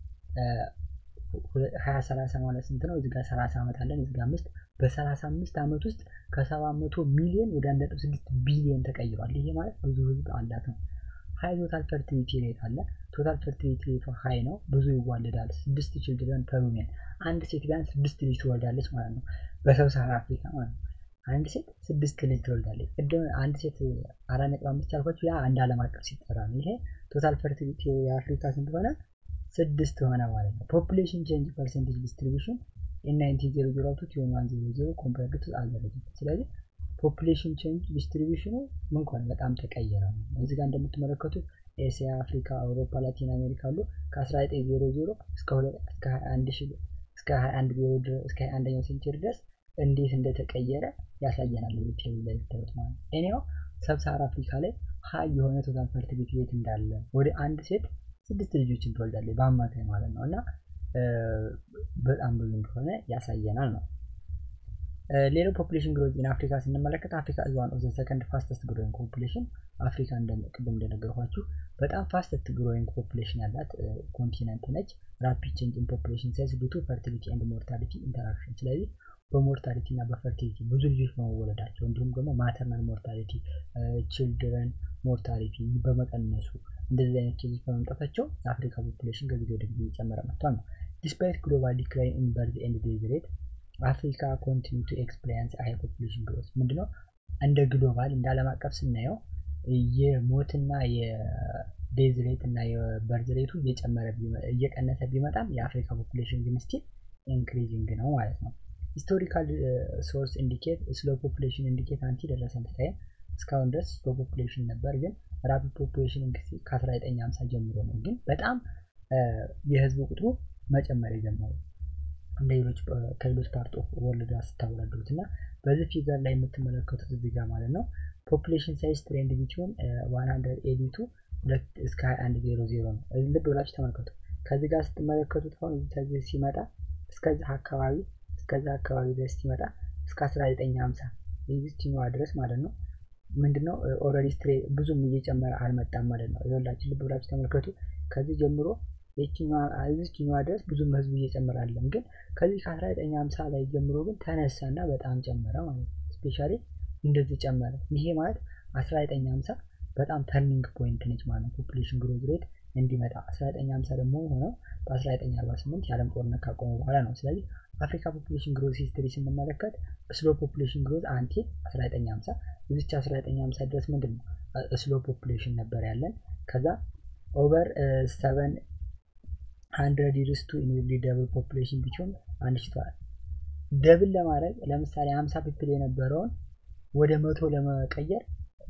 2030 ማለት ስንት ነው? እዚህ ጋር 30 ዓመት አለን፣ እዚህ ጋር አምስት በ35 ዓመት ውስጥ ከ700 ሚሊዮን ወደ 1.6 ቢሊዮን ተቀይሯል። ይሄ ማለት ብዙ ህዝብ አላት ነው። ሀይ ቶታል ፈርቲሊቲ ሬት አለ። ቶታል ፈርቲሊቲ ሬቱ ሀይ ነው፣ ብዙ ይዋለዳል። ስድስት ችልድረን ፐር ዊሜን አንድ ሴት ቢያንስ ስድስት ልጅ ትወልዳለች ማለት ነው፣ በሰብ ሰሃራ አፍሪካ ማለት ነው። አንድ ሴት ስድስት ልጅ ትወልዳለች። ቅድም አንድ ሴት አራት ነጥብ አምስት ያልኳችሁ ያ አንድ ዓለም አቀፍ ሲጠራ ነው። ይሄ ቶታል ፈርቲሊቲ የአፍሪካ ስንት ሆነ? ስድስት ሆነ ማለት ነው። ፖፑሌሽን ቼንጅ ፐርሰንቴጅ ዲስትሪቢሽን ኢናይንቲን ዜሮ ዜሮ ቱ ቲዮን ዋን ዜሮ ዜሮ ኮምፓርድ ቱ አልደረጅ ስለዚህ ፖፑሌሽን ቼንጅ ዲስትሪቢሽኑ ምን ከሆነ በጣም ተቀየረ ነው። እዚህ ጋር እንደምትመለከቱት ኤስያ፣ አፍሪካ፣ አውሮፓ፣ ላቲን አሜሪካ አሉ ከ1900 እስከ 21 እስከ 21 እስከ 21ኛው ሴንቸሪ ድረስ እንዴት እንደተቀየረ ያሳየናል። ቴብል ላይ ብታዩት ማለት ነው። እኔው ሰብሳሃራ አፍሪካ ላይ ሀይ የሆነ ቶታል ፈርቲሊቲ ሬት እንዳለ ወደ አንድ ሴት ስድስት ልጆችን ትወልዳለች በአማካይ ማለት ነው እና በጣም ብዙ እንደሆነ ያሳየናል ነው። ሌላው ፖፑሌሽን ግሮዝ ኢን አፍሪካ ስንመለከት አፍሪካ ኢዝ ዋን ኦፍ ዘ ሰከንድ ፋስተስት ግሮዊንግ ፖፑሌሽን አፍሪካ ቅድም እንደነገርኳችሁ በጣም ፋስተስት ግሮዊንግ ፖፑሌሽን ያላት ኮንቲነንት ነች። ራፒድ ቼንጅ ኢን ፖፑሌሽን ሳይዝ ዱ ቱ ፈርቲሊቲ ኤንድ ሞርታሊቲ ኢንተራክሽን። ስለዚህ በሞርታሊቲ እና በፈርቲሊቲ ብዙ ልጆች በመወለዳቸው እንዲሁም ደግሞ ማተርናል ሞርታሊቲ ችልድረን ሞርታሊቲ በመቀነሱ እንደዚህ አይነት ኬዞች በመምጣታቸው የአፍሪካ ፖፑሌሽን ከጊዜ ወደ ጊዜ እየጨመረ መጥቷል ነው። ዲስፓይት ግሎባል ዲክላይን ኢን በርዝ ኤንድ ዴዝ ሬት አፍሪካ ኮንቲኒ ቱ ኤክስፔሪንስ ሃይ ፖፑሌሽን ግሮዝ ምንድነው? እንደ ግሎባል እንደ ዓለም አቀፍ ስናየው የሞትና የዴዝ ሬት እና የበርዝ ሬቱ እየጨመረ እየቀነሰ ቢመጣም የአፍሪካ ፖፑሌሽን ግን ስቲል ኢንክሪዚንግ ነው ማለት ነው። ሂስቶሪካል ሶርስ ኢንዲኬት ስሎ ፖፑሌሽን ኢንዲኬት አንቲ ደረሰን ታይም እስካሁን ድረስ ስሎ ፖፑሌሽን ነበር፣ ግን ራፒድ ፖፑሌሽን ከ1950 ጀምሮ ነው ግን በጣም የህዝብ ቁጥሩ መጨመር የጀመረው እንደ ሌሎች ከሌሎች ፓርት ኦፍ ወርልድ ጋር ስታወዳድሩት እና በዚህ ፊገር ላይ የምትመለከቱት እዚህ ጋር ማለት ነው ፖፑሌሽን ሳይዝ ትሬንድ ቢትዊን 182 ሁለት እስከ 2100 ነው። ልብ ብላችሁ ተመልከቱ። ከዚህ ጋር ስትመለከቱት አሁን ከዚህ ሲመጣ እስከዚህ አካባቢ እስከዚህ አካባቢ ድረስ ሲመጣ እስከ 1950 የዚችኛዋ ድረስ ማለት ነው ምንድነው ኦልሬዲ ስትሬ ብዙም እየጨመረ አልመጣም ማለት ነው። ይኸውላችሁ ልብ ብላችሁ ተመልከቱ። ከዚህ ጀምሮ የዚችኛዋ ድረስ ብዙም ህዝቡ እየጨመረ አለም፣ ግን ከዚህ ከ1950 ላይ ጀምሮ ግን ተነሳና በጣም ጨመረ ማለት ነው። ስፔሻሊ እንደዚህ ጨመረ። ይሄ ማለት 1950 በጣም ተርኒንግ ፖይንት ነች ማለት ነው። ፖፑሌሽን ግሮዝ ሬት እንዲመጣ 1950 ደግሞ የሆነው በ1948 የዓለም ጦርነት ካቆመ በኋላ ነው። ስለዚህ አፍሪካ ፖፑሌሽን ግሮዝ ሂስትሪ ስንመለከት ስሎ ፖፑሌሽን ግሮዝ አንቲ 1950 እዚች 1950 ድረስ ምንድን ነው ስሎ ፖፑሌሽን ነበር ያለን። ከዛ ኦቨር ሰቨን ሀንድረድ ይርስ ቱ ኢንዊሊ ደብል ፖፑሌሽን ቢሆን አንድ ሽቷል። ደብል ለማድረግ ለምሳሌ 50 ፒፕል የነበረውን ወደ መቶ ለመቀየር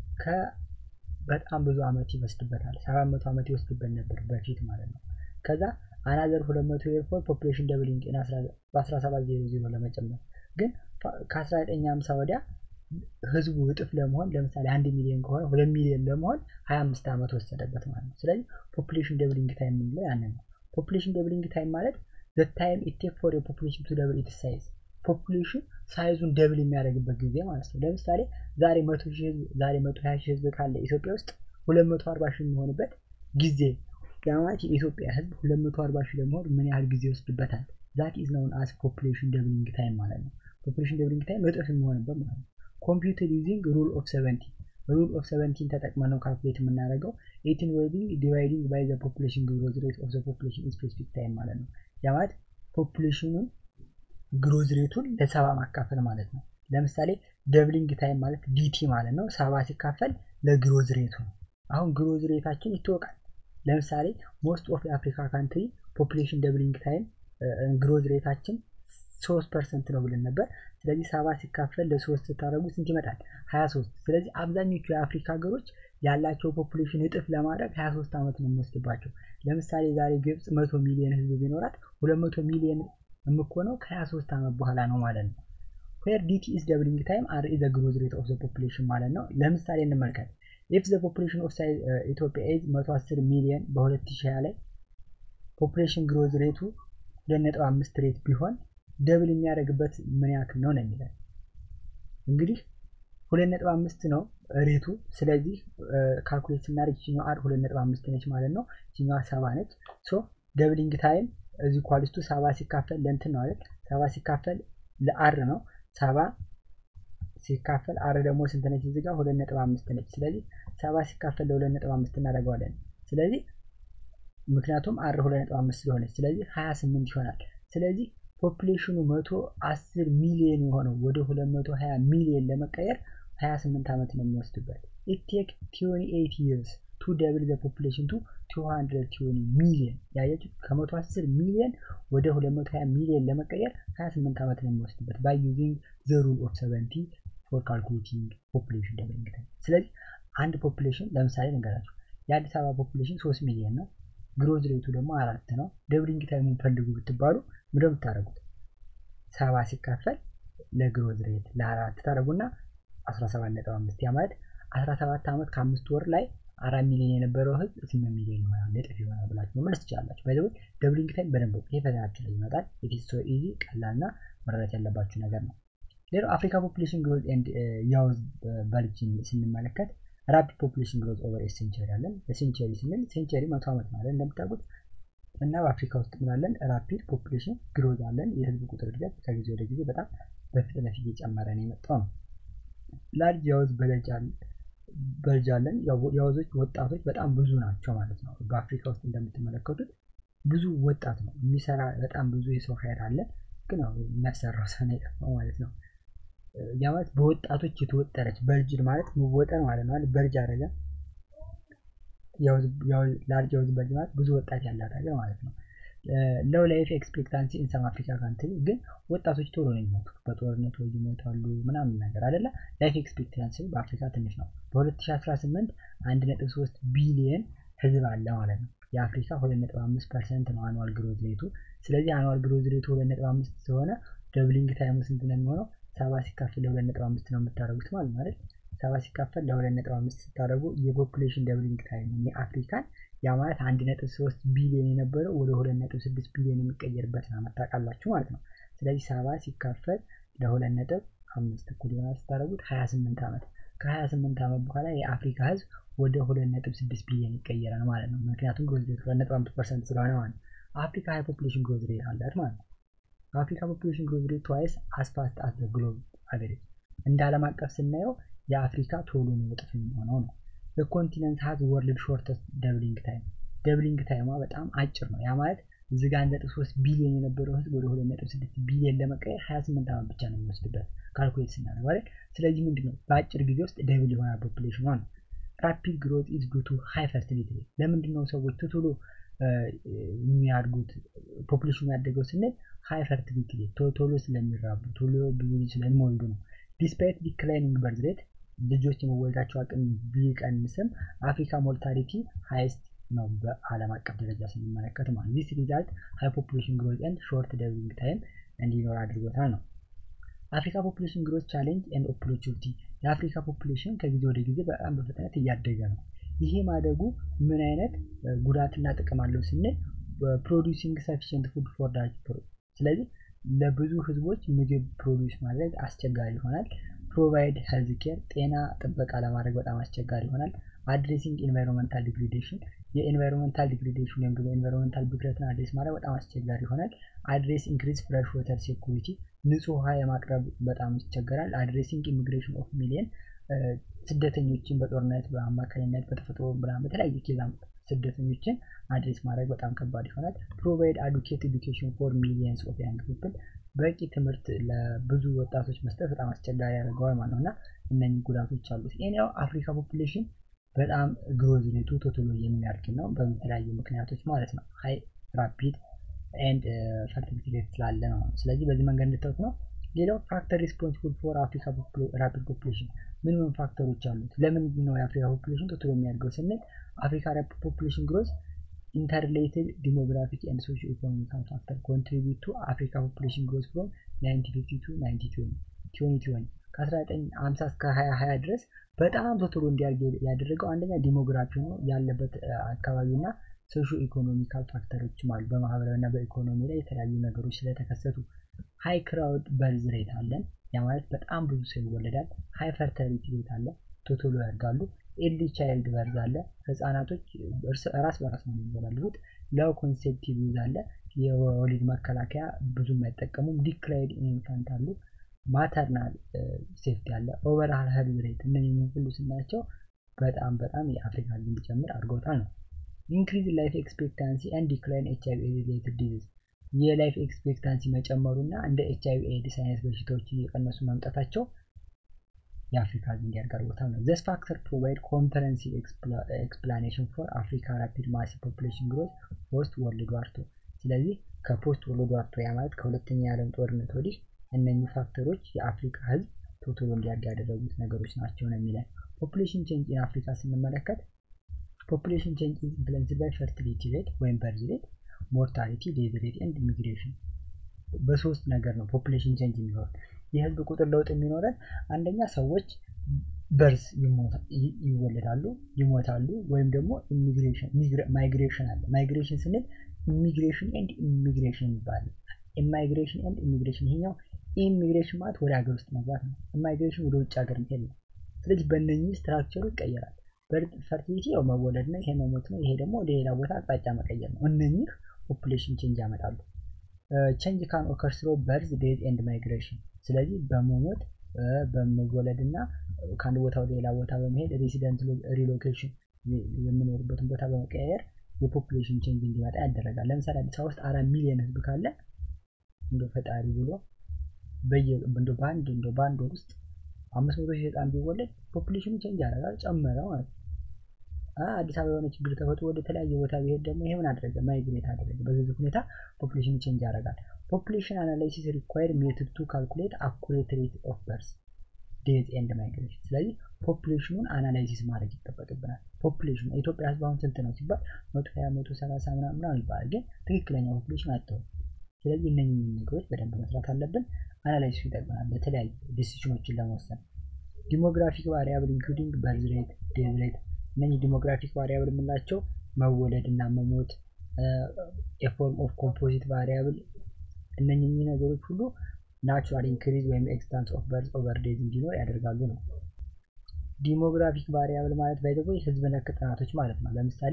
በጣም ብዙ አመት ይወስድበታል። ሰባት መቶ ዓመት ይወስድበት ነበር በፊት ማለት ነው። ከዛ አናዘር ሁለት መቶ ኤርፎር ፖፑሌሽን ደብሊንግ በ17 ዜሮ ዜሮ ለመጨመር ግን ከ1950 ወዲያ ህዝቡ እጥፍ ለመሆን ለምሳሌ አንድ ሚሊዮን ከሆነ ሁለት ሚሊዮን ለመሆን 25 ዓመት ወሰደበት ማለት ነው። ስለዚህ ፖፑሌሽን ደብሊንግ ታይም የምንለው ያንን ነው። ፖፑሌሽን ደብሊንግ ታይም ማለት ዘ ታይም ኢት ቴክ ፎር የፖፑሌሽን ቱ ደብል ኢትስ ሳይዝ ፖፑሌሽን ሳይዙን ደብል የሚያደርግበት ጊዜ ማለት ነው። ለምሳሌ ዛሬ መቶ ሺህ ህዝብ ዛሬ መቶ ሀያ ሺህ ህዝብ ካለ ኢትዮጵያ ውስጥ ሁለት መቶ አርባ ሺህ የሚሆንበት ጊዜ ያ ማለት የኢትዮጵያ ህዝብ ሁለት መቶ አርባ ሺህ ለመሆን ምን ያህል ጊዜ ይወስድበታል? ዛት ኢዝ ነውን አስ ፖፑሌሽን ደብሊንግ ታይም ማለት ነው። ፖፑሌሽን ደብሊንግ ታይም እጥፍ የሚሆንበት ማለት ነው። ኮምፒውተር ዩዚንግ ሩል ኦፍ ሰቨንቲ ሩል ኦፍ ሰቨንቲን ተጠቅመን ነው ካልኩሌት የምናደርገው ኤቲን ዌይቢንግ ዲቫይዲንግ ባይ ዘ ፖፑሌሽን ግሮዝ ሬት ኦፍ ዘ ፖፑሌሽን ስፔሲፊክ ታይም ማለት ነው። ያ ማለት ፖፑሌሽኑን ግሮዝ ሬቱን ለሰባ ማካፈል ማለት ነው። ለምሳሌ ደብሊንግ ታይም ማለት ዲቲ ማለት ነው። ሰባ ሲካፈል ለግሮዝ ሬቱ ነው። አሁን ግሮዝ ሬታችን ይታወቃል። ለምሳሌ ሞስት ኦፍ የአፍሪካ ካንትሪ ፖፑሌሽን ደብሊንግ ታይም ግሮዝ ሬታችን ሶስት ፐርሰንት ነው ብለን ነበር። ስለዚህ ሰባ ሲካፈል ለሶስት ስታደረጉ ስንት ይመጣል? ሀያ ሶስት ስለዚህ አብዛኞቹ የአፍሪካ ሀገሮች ያላቸው ፖፑሌሽን እጥፍ ለማድረግ ሀያ ሶስት ዓመት ነው የሚወስድባቸው። ለምሳሌ ዛሬ ግብፅ መቶ ሚሊዮን ህዝብ ቢኖራት ሁለት መቶ ሚሊዮን የምኮነው ከ23 ዓመት በኋላ ነው ማለት ነው። ዌር ዲቲ ኢዝ ደብሊንግ ታይም አር ኢዝ ግሮዝ ሬት ኦፍ ዘ ፖፑሌሽን ማለት ነው። ለምሳሌ እንመልከት። ኢፍ ዘ ፖፑሌሽን ኦፍ ኢትዮጵያ ኢዝ 110 ሚሊዮን በ2020 ላይ ፖፑሌሽን ግሮዝ ሬቱ 2.5 ሬት ቢሆን ደብል የሚያደርግበት ምን ያክል ነው ነው የሚለን እንግዲህ 2.5 ነው ሬቱ። ስለዚህ ካልኩሌት ስናደርግ ይችኛው አር 2.5 ነች ማለት ነው። ይችኛዋ ሰባ ነች። ሶ ደብሊንግ ታይም እዚህ ኳሊስቱ ሰባ ሲካፈል ለእንትን ነው አይደል? ሰባ ሲካፈል ለአር ነው። ሰባ ሲካፈል አር ደግሞ ስንት ነች? እዚህ ጋር ሁለት ነጥብ አምስት ነች። ስለዚህ ሰባ ሲካፈል ለሁለት ነጥብ አምስት እናደርገዋለን። ስለዚህ ምክንያቱም አር ሁለት ነጥብ አምስት ስለሆነች ስለዚህ ሀያ ስምንት ይሆናል። ስለዚህ ፖፑሌሽኑ መቶ አስር ሚሊዮን የሆነው ወደ ሁለት መቶ ሀያ ሚሊዮን ለመቀየር ሀያ ስምንት ዓመት ነው የሚወስድበት። ኢት ቴክ ቲዌንቲ ኤይት ይርስ ቱ ደብል ዘ ፖፑሌሽን ቱ 220 ሚሊዮን ያያችሁ ከመቶ 10 ሚሊዮን ወደ 220 ሚሊዮን ለመቀየር 28 ዓመት ነው የሚወስድበት ባይ ዩዚንግ ዘ ሩል ኦፍ 70 ፎር ካልኩሌቲንግ ፖፑሌሽን ደብሊንግ ታይም። ስለዚህ አንድ ፖፑሌሽን ለምሳሌ ልንገራችሁ የአዲስ አበባ ፖፑሌሽን 3 ሚሊዮን ነው። ግሮዝ ሬቱ ደግሞ አራት ነው። ደብሊንግ ታይሙን ፈልጉ ብትባሉ ምንድን ነው የምታደርጉት? ሰባ ሲካፈል ለግሮዝ ሬት ለአራት ታደርጉና 17.5 ያ ማለት 17 ዓመት ከአምስት ወር ላይ አራት ሚሊዮን የነበረው ህዝብ ስምንት ሚሊዮን ይሆናል እጥፍ ይሆናል ብላችሁ መመለስ ትችላላችሁ። ባይ ዘ ወይ ደብሊንግ ታይም በደንብ ይሄ ፈተናችን ላይ ይመጣል። ኢትስ ሶ ኢዚ ቀላልና መረዳት ያለባችሁ ነገር ነው። ሌላው አፍሪካ ፖፑሌሽን ግሮዝ ኤንድ ያውዝ በልጅን ስንመለከት ራፒድ ፖፑሌሽን ግሮዝ ኦቨር ኤ ሴንቸሪ አለን። ሴንቸሪ ስንል ሴንቸሪ መቶ ዓመት ማለት እንደምታውቁት እና በአፍሪካ ውስጥ ምናለን ራፒድ ፖፑሌሽን ግሮዝ አለን። የህዝብ ቁጥር እድገት ከጊዜ ወደ ጊዜ በጣም በፍጥነት እየጨመረ ነው የመጣው ነው። ላርጅ ያውዝ በልጅ አለን። የወዞች ወጣቶች በጣም ብዙ ናቸው ማለት ነው። በአፍሪካ ውስጥ እንደምትመለከቱት ብዙ ወጣት ነው የሚሰራ በጣም ብዙ የሰው ኃይል አለ። ግን የሚያሰራው ሰው ነው የጠፋው ማለት ነው። ያ ማለት በወጣቶች የተወጠረች በርጅድ ማለት መወጠር ማለት ነው። በርጅ አደረገ ላርጅ የውዝ በርጅ ማለት ብዙ ወጣት ያላት ሀገር ማለት ነው። ለው ላይፍ ኤክስፔክታንሲ ኢንሰም አፍሪካ ካንትሪ ግን ወጣቶች ቶሎ ነው የሚሞቱት፣ በጦርነት ወይ ይሞታሉ ምናምን ነገር አይደለ። ላይፍ ኤክስፔክታንሲ በአፍሪካ ትንሽ ነው። በ2018 1.3 ቢሊየን ህዝብ አለ ማለት ነው። የአፍሪካ 2.5 ፐርሰንት ነው አኑዋል ግሮዝ ሬቱ። ስለዚህ አኑዋል ግሮዝ ሬቱ 2.5 ስለሆነ ደብሊንግ ታይሙ ስንት ነው የሚሆነው? ሰባ ሲካፈል ለ2.5 ነው የምታደርጉት ማለት ነው አይደል? ሰባ ሲካፈል ለ2.5 ስታደርጉ የፖፑሌሽን ደብሊንግ ታይም የአፍሪካን ያ ማለት 1.3 ቢሊዮን የነበረው ወደ 2.6 ቢሊዮን የሚቀየርበትን ዓመት ታውቃላችሁ ማለት ነው። ስለዚህ ሰባ ሲካፈል ለ2.5 እኩል ይሆናል ስታደርጉት 28 ዓመት ከ28 ዓመት በኋላ የአፍሪካ ህዝብ ወደ 2.6 ቢሊዮን ይቀየራል ማለት ነው። ምክንያቱም ግሮዝ ሬት 2.5 ፐርሰንት ስለሆነ ማለት ነው። አፍሪካ ሃይ ፖፑሌሽን ግሮዝ ሬት አላት ማለት ነው። አፍሪካ ፖፑሌሽን ግሮዝ ሬት ትዋይስ አስፋስት አስ ዘ ግሎብ አቨሬጅ። እንደ ዓለም አቀፍ ስናየው የአፍሪካ ቶሎ ነው እጥፍ የሚሆነው ነው። በኮንቲነንት ሀዝ ወርልድ ሾርተስት ደብሊንግ ታይም ደብሊንግ ታይሟ በጣም አጭር ነው። ያ ማለት እዚህ ጋር አንድ ነጥብ ሶስት ቢሊዮን የነበረው ህዝብ ወደ ሁለት ነጥብ ስድስት ቢሊዮን ለመቀየር ሀያ ስምንት ዓመት ብቻ ነው የሚወስድበት ካልኩሌት ስናደርግ አይደል። ስለዚህ ምንድን ነው በአጭር ጊዜ ውስጥ ደብል ይሆናል ፖፑሌሽኗ ነው። ራፒድ ግሮት ኢዝ ዱ ቱ ሃይ ፈርቲሊቲ ሬት። ለምንድን ነው ሰዎች ቶሎ የሚያድጉት ፖፑሌሽኑ ያደገው ስንል ሃይ ፈርቲሊቲ ሬት ቶሎ ስለሚራቡ ቶሎ ብዙ ልጅ ስለሚወልዱ ነው። ዲስፓይት ዲክላይኒንግ በርዝ ሬት ልጆች የመወለዳቸው አቅም ቢቀንስም አፍሪካ ሞርታሊቲ ሃይስት ነው በዓለም አቀፍ ደረጃ ስንመለከት ማለት ዚስ ሪዛልት ሃይ ፖፑሌሽን ግሮዝ ኤንድ ሾርት ደብሊንግ ታይም እንዲኖር አድርጎታል ነው። አፍሪካ ፖፑሌሽን ግሮዝ ቻሌንጅ ኤንድ ኦፖርቹኒቲ የአፍሪካ ፖፑሌሽን ከጊዜ ወደ ጊዜ በጣም በፍጥነት እያደገ ነው። ይሄ ማደጉ ምን አይነት ጉዳትና ጥቅም አለው ስንል ፕሮዲሲንግ ሰፊሽንት ፉድ ፎር ዳጅ ስለዚህ ለብዙ ህዝቦች ምግብ ፕሮዲስ ማድረግ አስቸጋሪ ይሆናል። ፕሮቫይድ ሄልዝ ኬር ጤና ጥበቃ ለማድረግ በጣም አስቸጋሪ ይሆናል። አድሬሲንግ ኢንቫይሮንመንታል ዲግሪዴሽን የኢንቫይሮንመንታል ዲግሪዴሽን ወይም ደግሞ ኢንቫይሮንመንታል ብክለትን አድሬስ ማድረግ በጣም አስቸጋሪ ይሆናል። አድሬስ ኢንክሪዝ ፍሬሽ ወተር ሴኩሪቲ ንጹህ ውሃ የማቅረብ በጣም ይቸገራል። አድሬሲንግ ኢሚግሬሽን ኦፍ ሚሊየን ስደተኞችን በጦርነት በአማካኝነት በተፈጥሮ ብርሃን በተለያየ ኬዛ ስደተኞችን አድሬስ ማድረግ በጣም ከባድ ይሆናል። ፕሮቫይድ አዱኬት ኤዱኬሽን ፎር ሚሊየንስ ኦፍ ያንግ ፒፕል በቂ ትምህርት ለብዙ ወጣቶች መስጠት በጣም አስቸጋሪ ያደርገዋል ማለት ነው እና እነኚህ ጉዳቶች አሉት። ሌላው አፍሪካ ፖፑሌሽን በጣም ግሮዝ ሬቱ ቶቶሎ የሚያድግ ነው በተለያዩ ምክንያቶች ማለት ነው። ሀይ ራፒድ ኤንድ ፈርቲሊቲ ሬት ስላለ ነው። ስለዚህ በዚህ መንገድ እንድታዩት ነው። ሌላው ፋክተር ሪስፖንሲብል ፎር አፍሪካ ራፒድ ፖፑሌሽን ምን ምን ፋክተሮች አሉት? ለምንድን ነው የአፍሪካ ፖፑሌሽን ቶቶሎ የሚያድገው ስንል አፍሪካ ራፒድ ፖፑሌሽን ግሮዝ ኢንተርሌትድ ዲሞግራፊክ ኤንድ ሶሺዮ ኢኮኖሚካል ፋክተር ኮንትሪቢዩት ቱ አፍሪካ ፖፑሌሽን ግሮዝ ፍሮም 1950 ቱ 1920 ከ1950 እስከ 2020 ድረስ በጣም ቶቶሎ እንዲያድግ ያደረገው አንደኛ ዲሞግራፊ ነው ያለበት አካባቢና ሶሾ ኢኮኖሚካል ፋክተሮችም አሉ። በማህበራዊ እና በኢኮኖሚ ላይ የተለያዩ ነገሮች ስለተከሰቱ ሃይ ክራውድ በርዝ ሬት አለን። ያ ማለት በጣም ብዙ ሰው ይወለዳል። ሃይ ፈርተሪቲ ሬት አለ፣ ቶቶሎ ያድጋሉ። ኤርሊ ቻይልድ በርዝ አለ፣ ህጻናቶች ራስ በራስ ነው የሚወላሉት። ለው ኮንሴፕቲቭ ዩዝ አለ፣ የወሊድ መከላከያ ብዙም አይጠቀሙም። ዲክላይድ ኢንፋንት አሉ፣ ማተርናል ሴፍቲ አለ፣ ኦቨርሃል ሄልዝ ሬት እነዚህ ሁሉ ስናያቸው በጣም በጣም የአፍሪካ ህዝብ እንዲጨምር አድርገውታል ነው። ኢንክሪዝ ላይፍ ኤክስፔክታንሲ ኤንድ ዲክላይን ኤች አይቪ ሪሌትድ ዲዚዝ የላይፍ ኤክስፔክታንሲ መጨመሩ እና እንደ ኤች አይቪ ኤድስ አይነት በሽታዎች እየቀነሱ መምጣታቸው የአፍሪካ ህዝብ እንዲያድግ አድርጎታል ነው። ዘስ ፋክተር ፕሮቫይድ ኮምፕረሄንሲቭ ኤክስፕላኔሽን ፎር አፍሪካ ራፒድ ማሲ ፖፑሌሽን ግሮዝ ፖስት ወርልድ ዋር ቱ። ስለዚህ ከፖስት ወርልድ ዋር ቱ ያ ማለት ከሁለተኛ የዓለም ጦርነት ወዲህ እነኚህ ፋክተሮች የአፍሪካ ህዝብ ቶቶሎ እንዲያድግ ያደረጉት ነገሮች ናቸው ነው የሚለን። ፖፑሌሽን ቼንጅ ኢን አፍሪካ ስንመለከት ፖፑሌሽን ቼንጅ ኢዝ ኢንፍሉዌንስድ ባይ ፈርቲሊቲ ሬት ወይም በርዝ ሬት፣ ሞርታሊቲ፣ ዴዝ ሬት ኤንድ ኢሚግሬሽን። በሶስት ነገር ነው ፖፑሌሽን ቼንጅ የሚኖረን። የህዝብ ቁጥር ለውጥ የሚኖረን አንደኛ ሰዎች በርዝ ይወለዳሉ፣ ይሞታሉ፣ ወይም ደግሞ ኢሚግሬሽን ማይግሬሽን አለ። ማይግሬሽን ስንል ኢሚግሬሽን ኤንድ ኢሚግሬሽን ይባላል። ኢማይግሬሽን ኤንድ ኢሚግሬሽን ይሄኛው ኢሚግሬሽን ማለት ወደ ሀገር ውስጥ መግባት ነው። ኢማይግሬሽን ወደ ውጭ ሀገር መሄድ ነው። ስለዚህ በእነኚህ ስትራክቸሩ ይቀየራል። ፈርቲሊቲ ያው መወለድ ነው፣ ይሄ መሞት ነው፣ ይሄ ደግሞ ወደ ሌላ ቦታ አቅጣጫ መቀየር ነው። እነኚህ ፖፑሌሽን ቼንጅ ያመጣሉ። ቼንጅ ካን ኦከር ስሮ በርዝ ዴዝ ኤንድ ማይግሬሽን። ስለዚህ በመሞት በመወለድ እና ከአንድ ቦታ ወደ ሌላ ቦታ በመሄድ ሬሲደንት ሪሎኬሽን የምኖርበትን ቦታ በመቀያየር የፖፑሌሽን ቼንጅ እንዲመጣ ያደረጋል። ለምሳሌ አዲስ አበባ ውስጥ አራት ሚሊዮን ህዝብ ካለ እንደ ፈጣሪ ብሎ እንደ በአንድ እንደ በአንድ ወር ውስጥ አምስት መቶ ሺህ ህፃን ቢወለድ ፖፑሌሽኑ ቼንጅ ያደርጋል፣ ጨመረ ማለት ነው። አዲስ አበባ የሆነ ችግር ተፈጥሮ ወደ ተለያየ ቦታ ቢሄድ ደግሞ ይሄ ምን አደረገ? ማይግሬት አደረገ። በዚህ ሁኔታ ፖፑሌሽኑ ቼንጅ ያደርጋል። ፖፑሌሽን አናላይሲስ ሪኳየር ሜትድ ቱ ካልኩሌት አኩሬት ሬት ኦፍ በርስ ዴዝ ኤንድ ማይግሬሽን። ስለዚህ ፖፑሌሽኑን አናላይሲስ ማድረግ ይጠበቅብናል። ፖፑሌሽኑ የኢትዮጵያ ህዝብ አሁን ስንት ነው ሲባል መቶ ሀያ መቶ ሰላሳ ምናምን ይባላል፣ ግን ትክክለኛ ፖፑሌሽን አጥተው። ስለዚህ እነኝህ ነገሮች በደንብ መስራት አለብን። አናላይሲሱ ይጠቅመናል ለተለያዩ ዲሲዥኖችን ለመወሰን። ዲሞግራፊክ ቫሪያብል ኢንክሉዲንግ በርዝ ሬት፣ ዴዝ ሬት እነኚህ ዲሞግራፊክ ቫሪያብል የምንላቸው መወለድ እና መሞት የፎርም ኦፍ ኮምፖዚት ቫሪያብል እነኚህ ነገሮች ሁሉ ናቹራል ኢንክሪዝ ወይም ኤክስታንስ ኦፍ በርዝ ኦቨር ዴዝ እንዲኖር ያደርጋሉ ነው። ዲሞግራፊክ ቫሪያብል ማለት ባይዘቦ ህዝብ ነክ ጥናቶች ማለት ነው። ለምሳሌ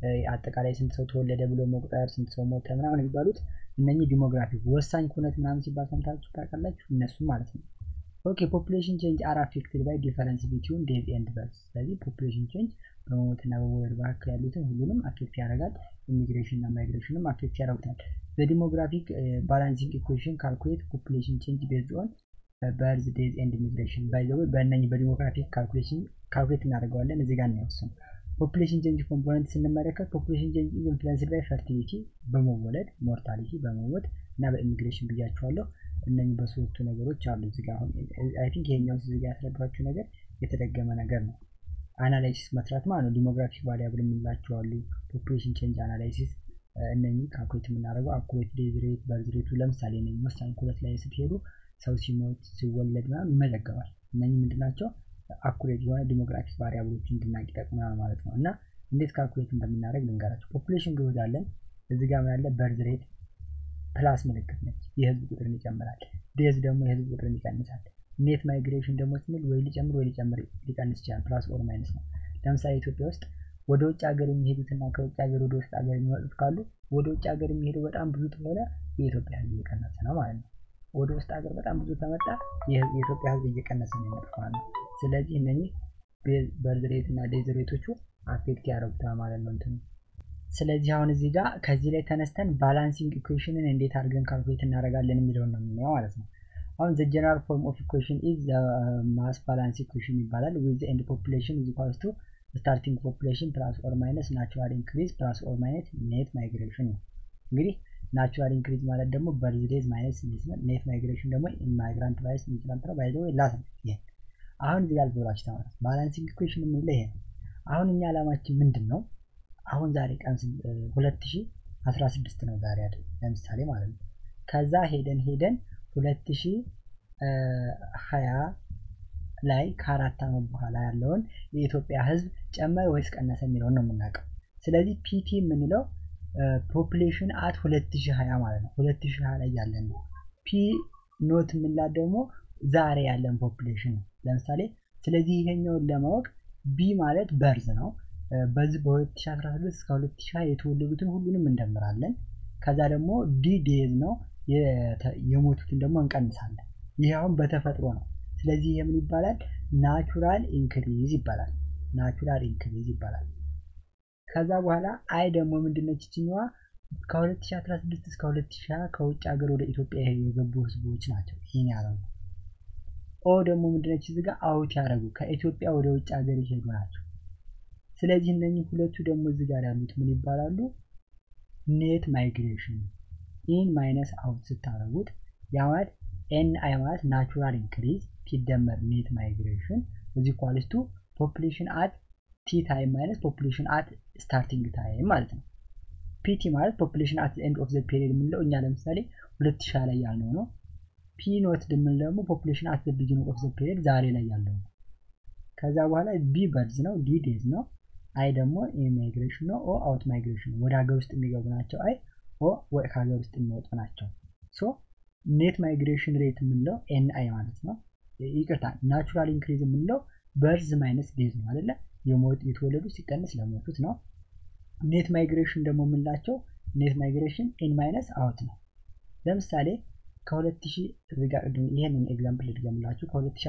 አጠቃላይ ስንት ሰው ተወለደ ብሎ መቁጠር፣ ስንት ሰው ሞተ ምናምን የሚባሉት እነኚህ ዲሞግራፊክ ወሳኝ ኩነት ምናምን ሲባል ሰምታችሁ ታውቃላችሁ። እነሱም ማለት ነው። ኦኬ ፖፑሌሽን ቼንጅ አር አፌክትድ ባይ ዲፈረንስ ቢትዊን ዴዝ ኤንድ በርዝ። ስለዚህ ፖፑሌሽን ቼንጅ በመሞትና በመወለድ መካከል ያሉትን ሁሉንም አፌክት ያደርጋል። ኢሚግሬሽን እና ማይግሬሽንም አፌክት ያደርጉታል። በዲሞግራፊክ ባላንሲንግ ኢኩዌሽን ካልኩሌት ፖፑሌሽን ቼንጅ ቤዝድ ኦን በርዝ ዴዝ ኤንድ ኢሚግሬሽን ባይ ዘ ወይ በእነኝህ በዲሞግራፊክ ካልኩሌሽን ካልኩሌት እናደርገዋለን። እዚህ ጋር እናየወስኑ ፖፑሌሽን ቼንጅ ኮምፖነንት ስንመለከት ፖፑሌሽን ቼንጅ ኢንፍሉንስድ ባይ ፈርቲሊቲ በመወለድ ሞርታሊቲ በመሞት እና በኢሚግሬሽን ብያቸዋለሁ። እነኚህ በሶስቱ ነገሮች አሉ እዚህ ጋር አሁን አይ ቲንክ ይሄኛው እዚህ ጋር ያስረዷችሁ ነገር የተደገመ ነገር ነው። አናላይሲስ መስራት ማለት ነው። ዲሞግራፊክ ቫሪያብል የምንላቸው አሉ። ፖፑሌሽን ቼንጅ አናላይሲስ እነኚህ ካልኩሌት የምናደርገው አኩሬት ዴዝ ሬት፣ በርዝ ሬቱ ለምሳሌ እነኚህ ወሳኝ ኩለት ላይ ስትሄዱ ሰው ሲሞት ሲወለድ ምናምን ይመዘገባል። እነኚህ ምንድናቸው? አኩሬት የሆነ ዲሞግራፊክ ቫሪያብሎች እንድናቅ ይጠቅመናል ማለት ነው። እና እንዴት ካልኩሌት እንደምናደርግ ልንገራቸው። ፖፑሌሽን ግሮዝ አለን። እዚህ ጋር ምን አለ? በርዝ ሬት ፕላስ ምልክት ነች፣ የህዝብ ቁጥርን ይጨምራል። ዴዝ ደግሞ የህዝብ ቁጥርን ይቀንሳል። ኔት ማይግሬሽን ደግሞ ስንል ወይ ሊጨምር ወይ ሊጨምር ሊቀንስ ይችላል። ፕላስ ኦር ማይነስ ነው። ለምሳሌ ኢትዮጵያ ውስጥ ወደ ውጭ ሀገር የሚሄዱትና ከውጭ ሀገር ወደ ውስጥ ሀገር የሚመጡት ካሉ ወደ ውጭ ሀገር የሚሄዱ በጣም ብዙ ከሆነ የኢትዮጵያ ህዝብ እየቀነሰ ነው ማለት ነው። ወደ ውስጥ ሀገር በጣም ብዙ ከመጣ የኢትዮጵያ ህዝብ እየቀነሰ ነው የሚመጣው ማለት ነው። ስለዚህ እነኚህ በርዝ ሬት እና ዴዝ ሬቶቹ አፌክት ያደርጉታል ማለት ነው እንትኑ ስለዚህ አሁን እዚህ ጋር ከዚህ ላይ ተነስተን ባላንሲንግ ኢኩዌሽንን እንዴት አድርገን ካልኩሌት እናደርጋለን የሚለውን ነው የምናየው ማለት ነው። አሁን ዘ ጀነራል ፎርም ኦፍ ኢኩዌሽን ኢዝ ማስ ባላንስ ኢኩዌሽን ይባላል። ዊዝ ኤንድ ፖፑሌሽን ኢዝ ኢኳልስ ቱ ስታርቲንግ ፖፑሌሽን ፕላስ ኦር ማይነስ ናቹራል ኢንክሪዝ ፕላስ ኦር ማይነስ ኔት ማይግሬሽን ነው። እንግዲህ ናቹራል ኢንክሪዝ ማለት ደግሞ በርዝ ዴዝ ማይነስ ኔት ማይግሬሽን ደግሞ ኢማይግራንት ቫይስ ኢሚግራንት ነው። ባይ ዘ ወይ ላስ ይሄ አሁን እዚህ ጋር ብላችሁ ተማራት። ባላንሲንግ ኢኩዌሽን የምንለው ይሄ ነው። አሁን እኛ ዓላማችን ምንድን ነው? አሁን ዛሬ ቀን 2016 ነው ዛሬ አይደል? ለምሳሌ ማለት ነው። ከዛ ሄደን ሄደን 2020 ላይ ከአራት ዓመት በኋላ ያለውን የኢትዮጵያ ሕዝብ ጨመረ ወይስ ቀነሰ የሚለውን ነው የምናውቀው። ስለዚህ ፒቲ የምንለው ፖፕሌሽን አት 2020 ማለት ነው። 2020 ላይ ያለን ነው። ፒ ኖት የምንላት ደግሞ ዛሬ ያለን ፖፕሌሽን ነው። ለምሳሌ ስለዚህ ይሄኛውን ለማወቅ ቢ ማለት በርዝ ነው። በዚህ በ2016 እስከ 2020 የተወለዱትን ሁሉንም እንደምራለን። ከዛ ደግሞ ዲ ዴዝ ነው የሞቱትን ደግሞ እንቀንሳለን። ይህ አሁን በተፈጥሮ ነው። ስለዚህ የምን ይባላል? ናቹራል ኢንክሪዝ ይባላል። ናቹራል ኢንክሪዝ ይባላል። ከዛ በኋላ አይ ደግሞ ምንድነች ይችኛዋ? ከ2016 እስከ 2020 ከውጭ ሀገር ወደ ኢትዮጵያ የገቡ ህዝቦች ናቸው። ይህን ያደረጉ። ኦ ደግሞ ምንድነች? እዚህ ጋር አውት ያደረጉ ከኢትዮጵያ ወደ ውጭ ሀገር የሄዱ ናቸው። ስለዚህ እነኚህ ሁለቱ ደግሞ እዚህ ጋር ያሉት ምን ይባላሉ? ኔት ማይግሬሽን ኢን ማይነስ አውት ስታደረጉት ያ ማለት ኤን አይ ማለት ናቹራል ኢንክሪዝ ሲደመር ኔት ማይግሬሽን እዚህ ኳልስቱ ፖፕሌሽን አት ቲ ታይም ማይነስ ፖፕሌሽን አት ስታርቲንግ ታይም ማለት ነው። ፒቲ ማለት ፖፕሌሽን አት ኤንድ ኦፍ ዘ ፔሪድ የምንለው እኛ ለምሳሌ ሁለት ሺህ ላይ ያልነው ነው። ፒ ኖት ድምል ደግሞ ፖፕሌሽን አት ዘ ቢጊኒንግ ኦፍ ዘ ፔሪድ ዛሬ ላይ ያለው ነው። ከዛ በኋላ ቢ በርዝ ነው፣ ዲ ዴዝ ነው፣ አይ ደግሞ ኢሚግሬሽን ነው። ኦ አውት ማይግሬሽን ነው። ወደ ሀገር ውስጥ የሚገቡ ናቸው። አይ ኦ ከሀገር ውስጥ የሚወጡ ናቸው። ሶ ኔት ማይግሬሽን ሬት የምንለው ኤን አይ ማለት ነው። ይቅርታ ናቹራል ኢንክሪዝ የምንለው በርዝ ማይነስ ዴዝ ነው አይደለ? የተወለዱ ሲቀንስ ለሞቱት ነው። ኔት ማይግሬሽን ደግሞ የምንላቸው ኔት ማይግሬሽን ኢን ማይነስ አውት ነው። ለምሳሌ ከ2000 ይህንን ኤግዛምፕል ልድገምላችሁ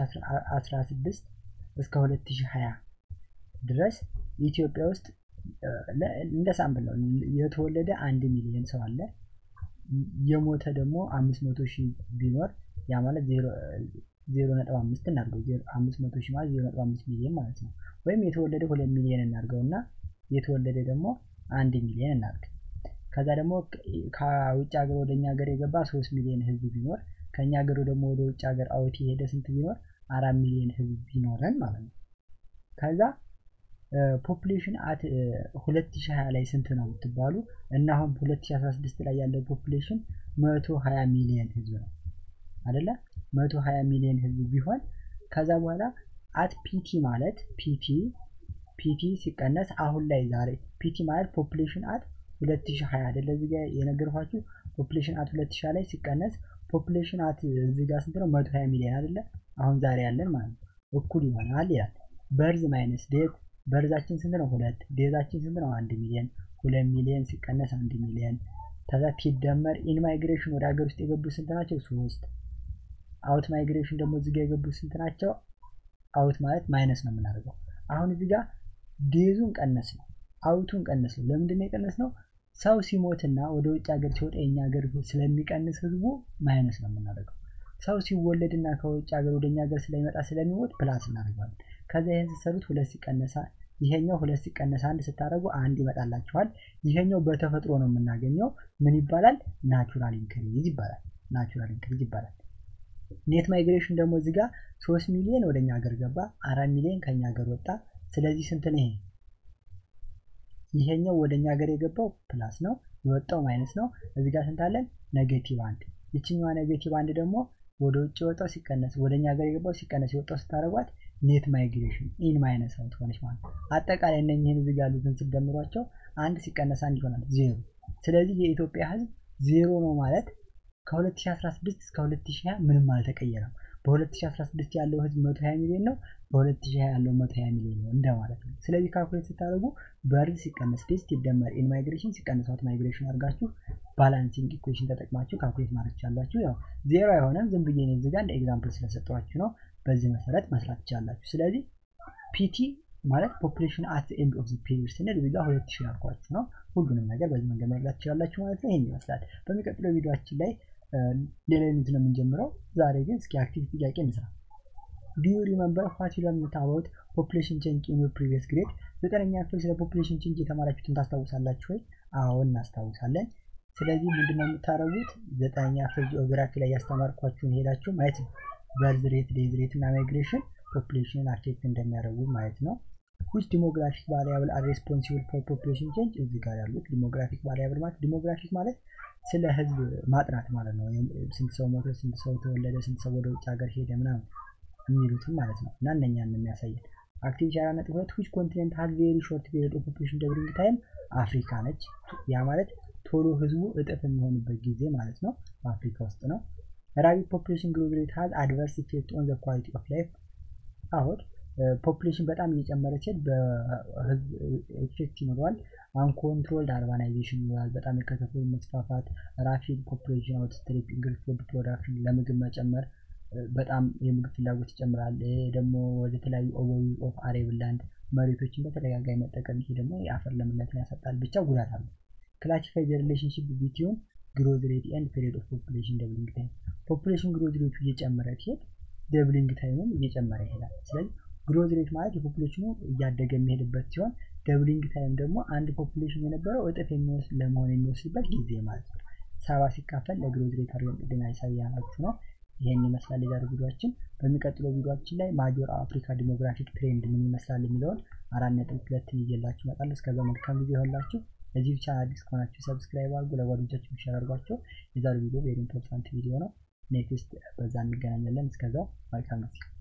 ከ2016 እስከ 2020 ድረስ ኢትዮጵያ ውስጥ እንደ ሳምፕል ነው የተወለደ አንድ ሚሊዮን ሰው አለ። የሞተ ደግሞ አምስት መቶ ሺህ ቢኖር ያ ማለት ዜሮ ነጥብ አምስት እናድርገው አምስት መቶ ሺህ ማለት ዜሮ ነጥብ አምስት ሚሊዮን ማለት ነው። ወይም የተወለደ ሁለት ሚሊዮን እናድርገው እና የተወለደ ደግሞ አንድ ሚሊዮን እናድርግ። ከዛ ደግሞ ከውጭ ሀገር ወደ እኛ ሀገር የገባ ሶስት ሚሊዮን ህዝብ ቢኖር ከእኛ ሀገር ደግሞ ወደ ውጭ ሀገር አውት የሄደ ስንት ቢኖር አራት ሚሊዮን ህዝብ ቢኖረን ማለት ነው። ከዛ ፖፑሌሽን አት 2020 ላይ ስንት ነው ብትባሉ እና አሁን 2016 ላይ ያለው ፖፑሌሽን 120 ሚሊዮን ህዝብ ነው አይደለ? 120 ሚሊዮን ህዝብ ቢሆን ከዛ በኋላ አት ፒቲ ማለት ፒቲ ፒቲ ሲቀነስ አሁን ላይ ዛሬ ፒቲ ማለት ፖፑሌሽን አት 2020 አይደለ? እዚህ ጋር የነገርኳችሁ ፖፑሌሽን አት 2020 ላይ ሲቀነስ ፖፑሌሽን አት እዚህ ጋር ስንት ነው? 120 ሚሊዮን አይደለ? አሁን ዛሬ ያለን ማለት ነው እኩል ይሆናል ይላል። በርዝ ማይነስ ዴት በርዛችን ስንት ነው? ሁለት ዴዛችን ስንት ነው? አንድ ሚሊዮን ሁለት ሚሊዮን ሲቀነስ አንድ ሚሊዮን ከዛ ሲደመር ኢን ማይግሬሽን ወደ ሀገር ውስጥ የገቡ ስንት ናቸው? ሶስት አውት ማይግሬሽን ደግሞ እዚህ ጋር የገቡ ስንት ናቸው? አውት ማለት ማይነስ ነው የምናደርገው። አሁን እዚህ ጋር ዴዙን ቀነስ ነው፣ አውቱን ቀነስ ነው። ለምንድን ነው የቀነስ ነው? ሰው ሲሞትና ወደ ውጭ ሀገር ሲወጣ የኛ ሀገር ስለሚቀንስ ህዝቡ ማይነስ ነው የምናደርገው። ሰው ሲወለድና ከውጭ ሀገር ወደ እኛ ሀገር ስለሚመጣ ስለሚሞት ፕላስ እናደርገዋለን። ከዛ ይህን ስትሰሩት ሁለት ሲቀነሳ ይሄኛው ሁለት ሲቀነስ አንድ ስታደርጉ አንድ ይመጣላችኋል። ይሄኛው በተፈጥሮ ነው የምናገኘው። ምን ይባላል? ናቹራል ኢንክሪዝ ይባላል። ናቹራል ኢንክሪዝ ይባላል። ኔት ማይግሬሽን ደግሞ እዚህ ጋር ሶስት ሚሊዮን ወደ እኛ ሀገር ገባ፣ አራት ሚሊዮን ከኛ ሀገር ወጣ። ስለዚህ ስንት ነው ይሄ? ይሄኛው ወደ እኛ ሀገር የገባው ፕላስ ነው፣ የወጣው ማይነስ ነው። እዚህ ጋር ስንት አለን? ኔጌቲቭ አንድ። ይችኛዋ ኔጌቲቭ አንድ ደግሞ ወደ ውጭ የወጣው ሲቀነስ ወደ እኛ ሀገር የገባው ሲቀነስ የወጣው ስታደርጓት ኔት ማይግሬሽን ኢን ማይነስ አውት ሆነች ማለት ነው። አጠቃላይ እነኝህን እዚህ ጋር ያሉትን ስደምሯቸው አንድ ሲቀነስ አንድ ይሆናል ዜሮ። ስለዚህ የኢትዮጵያ ህዝብ ዜሮ ነው ማለት ከ2016 እስከ 2020 ምንም አልተቀየረም። በ2016 ያለው ህዝብ 120 ሚሊዮን ነው፣ በ2020 ያለው 120 ሚሊዮን ነው እንደማለት ነው። ስለዚህ ካልኩሌት ስታደርጉ በርዝ ሲቀነስ ዴዝ ሲደመር ኢን ማይግሬሽን ሲቀነስ አውት ማይግሬሽን አድርጋችሁ ባላንሲንግ ኢኩዌሽን ተጠቅማችሁ ካልኩሌት ማድረግ ትችላላችሁ። ያው ዜሮ አይሆንም፣ ዝም ብዬ ነው እዚህ ጋር እንደ ኤግዛምፕል ስለሰጠኋችሁ ነው። በዚህ መሰረት መስራት ትችላላችሁ። ስለዚህ ፒቲ ማለት ፖፑሌሽን አት ኤንድ ኦፍ ፒሪድ ስንል እዚህ ጋር ሁለት ሺህ ያልኳችሁ ነው። ሁሉንም ነገር በዚህ መንገድ መረዳት ትችላላችሁ ማለት ነው። ይህን ይመስላል። በሚቀጥለው ቪዲዮችን ላይ ሌላ ዩኒት ነው የምንጀምረው። ዛሬ ግን እስኪ አክቲቪቲ ጥያቄ እንስራ። ዱ ዩ ሪመምበር ዋት ዩ ለርንድ አባውት ፖፑሌሽን ቼንጅ ኢን ዩር ፕሪቪየስ ግሬድ? ዘጠነኛ ክፍል ስለ ፖፑሌሽን ቼንጅ የተማራችሁትን ታስታውሳላችሁ ወይ? አዎ እናስታውሳለን። ስለዚህ ምንድነው የምታደርጉት? ዘጠነኛ ክፍል ጂኦግራፊ ላይ ያስተማርኳችሁን ሄዳችሁ ማየት ነው። በርዝ ሬት፣ ዴዝ ሬት እና ማይግሬሽን ፖፑሌሽንን አፌክት እንደሚያደርጉ ማየት ነው። ዊች ዲሞግራፊክ ቫሪያብል አር ሬስፖንሲብል ፎር ፖፑሌሽን ቼንጅ? እዚህ ጋር ያሉት ዲሞግራፊክ ቫሪያብል ማለት ዲሞግራፊክ ማለት ስለ ህዝብ ማጥናት ማለት ነው። ስንት ሰው ሞተ፣ ስንት ሰው ተወለደ፣ ስንት ሰው ወደ ውጭ ሀገር ሄደ ምናምን የሚሉትም ማለት ነው እና እነኛን የሚያሳየን አክቲቪቲ አራት ነጥብ ሁለት ዊች ኮንቲኔንት ሀዝ ቬሪ ሾርት ፔሪድ ኦፍ ፖፑሌሽን ደብሊንግ ታይም አፍሪካ ነች። ያ ማለት ቶሎ ህዝቡ እጥፍ የሚሆንበት ጊዜ ማለት ነው በአፍሪካ ውስጥ ነው። ራቢድ ፖፑሌሽን ግሮዝ ሬት ሀዝ አድቨርስ ኢፌክት ኦን ዘ ኳሊቲ ኦፍ ላይፍ አሁን ፖፑሌሽን በጣም እየጨመረ ሲሄድ በህዝብ ኢፌክት ይኖረዋል። አንኮንትሮልድ አርባናይዜሽን ይኖራል። በጣም የከተሞች መስፋፋት፣ ራፒድ ፖፑሌሽን አውትስትሪፕ፣ ኢንክሪዝ ፉድ ፕሮዳክሽን ለምግብ መጨመር በጣም የምግብ ፍላጎት ይጨምራል። ደግሞ ወደ ተለያዩ ኦቨር ኦፍ አሬብል ላንድ መሬቶችን በተደጋጋሚ መጠቀም ይሄ ደግሞ የአፈር ለምነትን ያሰጣል። ብቻ ጉዳት አለው። ክላሲፋይ ዘ ሪሌሽንሽፕ ቢትዊን ግሮዝ ሬት ኤንድ ፔሪድ ኦፍ ፖፑሌሽን ደብሊንግ ታይም ፖፑሌሽን ግሮዝ ሬቱ እየጨመረ ሲሄድ ደብሊንግ ታይሙም እየጨመረ ይሄዳል። ስለዚህ ግሮዝ ሬት ማለት የፖፑሌሽኑ እያደገ የሚሄድበት ሲሆን ደብሊንግ ታይም ደግሞ አንድ ፖፑሌሽን የነበረው እጥፍ የሚወስድ ለመሆን የሚወስድበት ጊዜ ማለት ነው። ሰባ ሲካፈል ለግሮዝ ሬት አድርገን ቅድም ያሳያናችሁ ነው። ይሄን ይመስላል የዛሬ ቪዲዮችን። በሚቀጥለው ቪዲዮችን ላይ ማጆር አፍሪካ ዲሞግራፊክ ትሬንድ ምን ይመስላል የሚለውን አራት ነጥብ ሁለትን ይዤላችሁ እመጣለሁ። እስከዛ መልካም ጊዜ ይሆንላችሁ። ለዚህ ብቻ አዲስ ከሆናችሁ ሰብስክራይብ አድርጉ፣ ለጓደኞቻችሁ ሼር አድርጓቸው። የዛሬው ቪዲዮ ቬሪ ኢምፖርታንት ቪዲዮ ነው። ኔክስት በዛ እንገናኛለን። እስከዛው መልካም ጊዜ